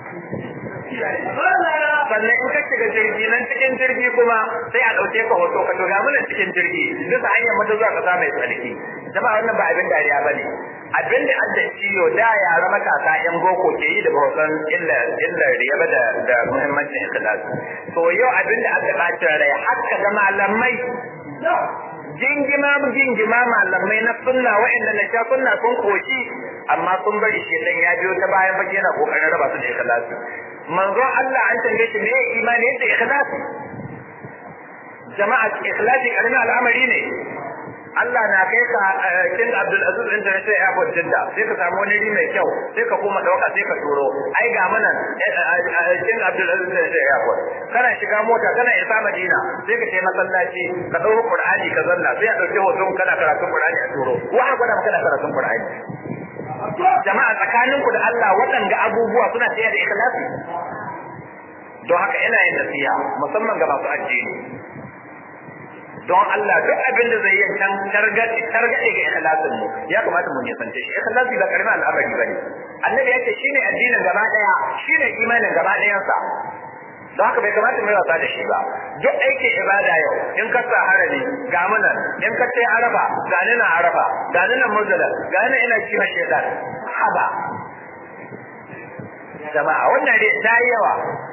sannan in ka shiga jirgi nan cikin jirgi kuma sai a ɗauke ka hoto ka tura mana cikin jirgi bisa hanyar mata zuwa kasa mai tsalki jama'a wannan ba abin dariya ba ne abin da an da ciyo da yara matasa yan boko ke yi da bautan illar illar riya da da muhimmancin ikhlas to yau abin da aka bacin rai haka da malamai jingima jingima malamai na sunna wa'anda na sha sunna sun koshi amma sun bari shi dan ya biyo ta bayan baki yana kokarin raba su da ikhlasi manzo Allah an tambaye shi me imani yadda ikhlasi jama'a ikhlasi karamin al'amari ne Allah na kai ka King Abdul Aziz International Airport Jidda sai ka samu wani mai kyau sai ka koma dauka sai ka turo ai ga mana King Abdul Aziz International Airport kana shiga mota kana isa Madina sai ka kai masallaci ka dauko Qur'ani ka zanna sai a dauke hoton kana karatun Qur'ani a turo wa ha gwada kana karatun Qur'ani jama'a tsakaninku da Allah waɗanda abubuwa suna tsaye da ikhlasi don haka ina yin nasiha musamman ga masu addini don Allah duk abin da zai yi can targaɗe targaɗe ga ikhlasin mu ya kamata mu nisance shi ikhlasi ba karamin al'amari bane annabi yace shine addinin gaba daya shine imanin gaba dayan sa don haka bai kamata mu wasa da shi ba duk aikin ibada yau in ka sa harami ga munan in ka sai araba ga ni na araba ga ni na murtala ga ni ina kiwa shedan haba jama'a wannan dai ta yawa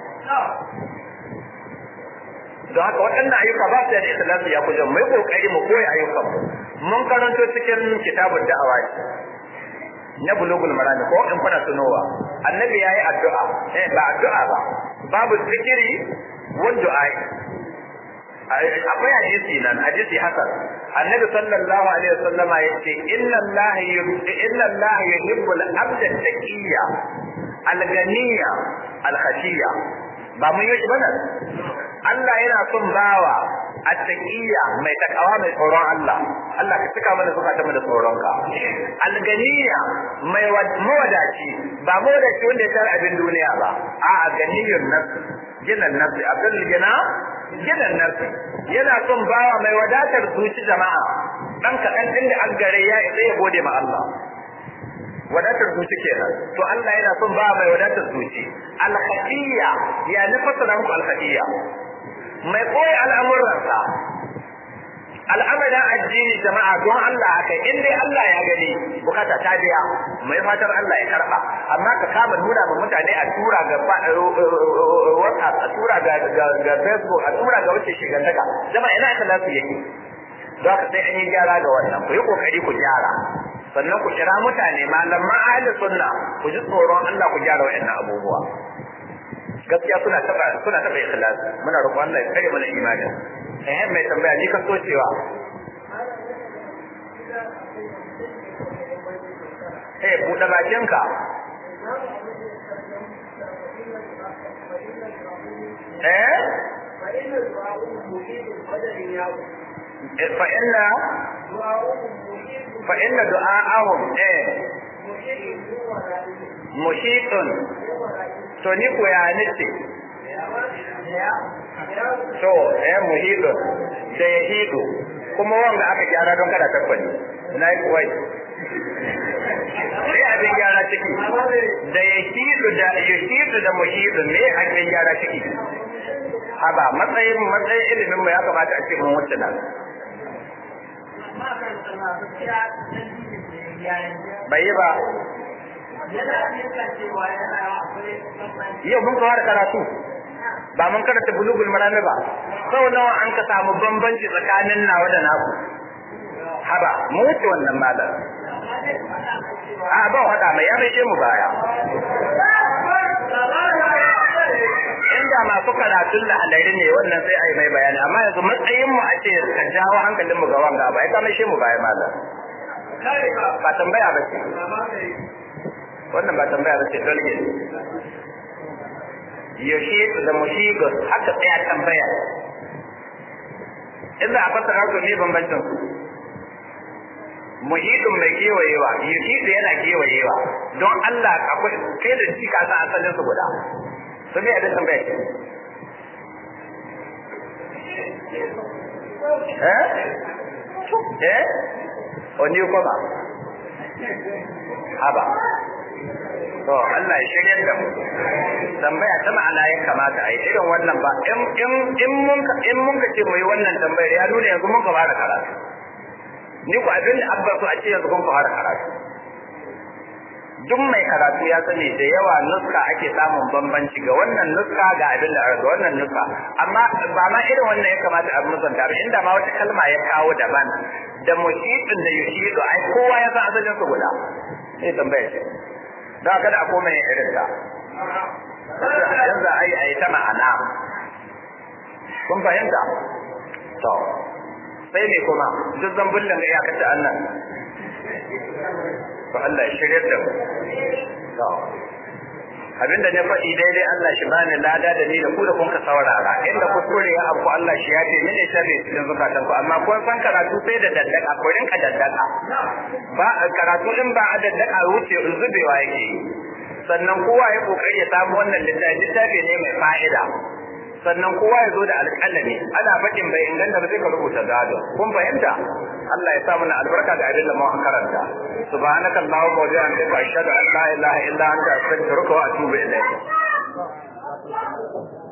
don haka waɗannan ayyuka ba su da ikhlasi ya kuje mu yi kokari mu koyi ayyukan mun karanto cikin kitabun da'awa na bulugul marami ko in kuna tunowa annabi yayi addu'a eh ba addu'a ba babu zikiri wa du'a akwai hadisi nan hadisi hasan annabi sallallahu alaihi wasallam yace inna allaha inna allaha yuhibbu al-abda taqiyya al-ganiyya al-khashiyya ba mun yi bana Allah yana son bawa attaqiyya mai takawa mai tsoron Allah Allah ka cika mana zukata mu da tsoronka alganiya mai mawadaci ba mawadaci wanda ya tara abin duniya ba a ganiyun nafsi ginan nafsi abdul gina ginan nafsi yana son bawa mai wadatar zuci jama'a dan kaɗan din da an gare ya isa ya gode ma Allah wadatar zuci kenan to Allah yana son ba mai wadatar zuci al-khafiyya ya nufasa muku al-khafiyya mai koyi al'amuransa al'amarin addini jama'a don Allah haka in dai Allah ya gani bukata ta biya mai fatar Allah ya karba amma ka kama nuna ma mutane a tura ga WhatsApp a tura ga ga Facebook a tura ga wace shigantaka jama'a ina aka lafi yake don haka sai an yi gyara ga wannan ku yi kokari ku gyara sannan ku kira mutane malaman ahli sunna ku ji tsoron Allah ku gyara wayannan abubuwa gaskiya suna taba suna taba ikhlas muna roƙon Allah ya kare mana imanin eh mai tambaya ni ka so cewa eh buɗe bakinka eh فإن فإن دعاءهم إيه محيط to ni ko ya nace to eh muhidun da ya hidu kuma wanda aka gyara don kada tabbani na yi kuwai sai abin gyara ciki da ya hidu da ya hidu da muhidu ne abin gyara ciki haba matsayin matsayin ilimin mu ya kamata a ce mun wuce nan bai yi ba yau mun kawar karatu ba mun karanta bulugul marami ba sau nawa an ka samu bambanci tsakanin nawa da naku haba mu wuce wannan malam a ba hada mai ya mai mu baya inda masu karatun lahalari ne wannan sai a yi mai bayani amma yanzu matsayin mu a ce ka jawo hankalin mu ga wanga ba ya kama shi mu baya malam ba tambaya ba ce wannan ba tambaya ba ce dole ne yaushe da mushigus haka tsaya tambaya in za a fassara su ne bambancin su muhidin mai kewayewa yuhidu yana kewayewa don Allah akwai kai da shi ka san asalin su guda to me abin tambaya ce eh eh oni kuma haba to Allah ya shirye da mu tambaya ta ma'ana ya kamata a yi irin wannan ba in in in mun in mun ka ce mu yi wannan tambayar ya nuna yanzu mun ka fara karatu ni ku abin da abba su a ce yanzu kun ka fara karatu duk mai karatu ya sani da yawa nuska ake samun bambanci ga wannan nuska ga abin da ga wannan nuska amma ba ma irin wannan ya kamata a musanta ba inda ma wata kalma ya kawo daban da mushidin da yushidu ai kowa ya san asalin su guda sai tambaya ce don kada a koma yin irin ta yanzu a yi a yi ta ma'ana kun fahimta to sai ne kuma duk zambullan ga iyakar da Allah to Allah ya shirye da mu to abinda ne faɗi daidai Allah shi bani lada da ni da ku da kun ka saurara inda kuskure ya abu Allah shi ya ce mene sharri cikin zukatan ku amma kun san karatu sai da daddaka ko rinka daddaka ba karatu din ba a daddaka wuce zubewa yake sannan kowa ya kokari ya samu wannan littafi littafi ne mai fa'ida sannan kowa ya zo da alƙalami ana faɗin bai inganta ba sai ka rubuta gado kun fahimta Allah ya sa mana albarka da abin da mu karanta subhanaka allahumma wa bihamdika ashhadu an la ilaha illa anta astaghfiruka wa atubu ilayk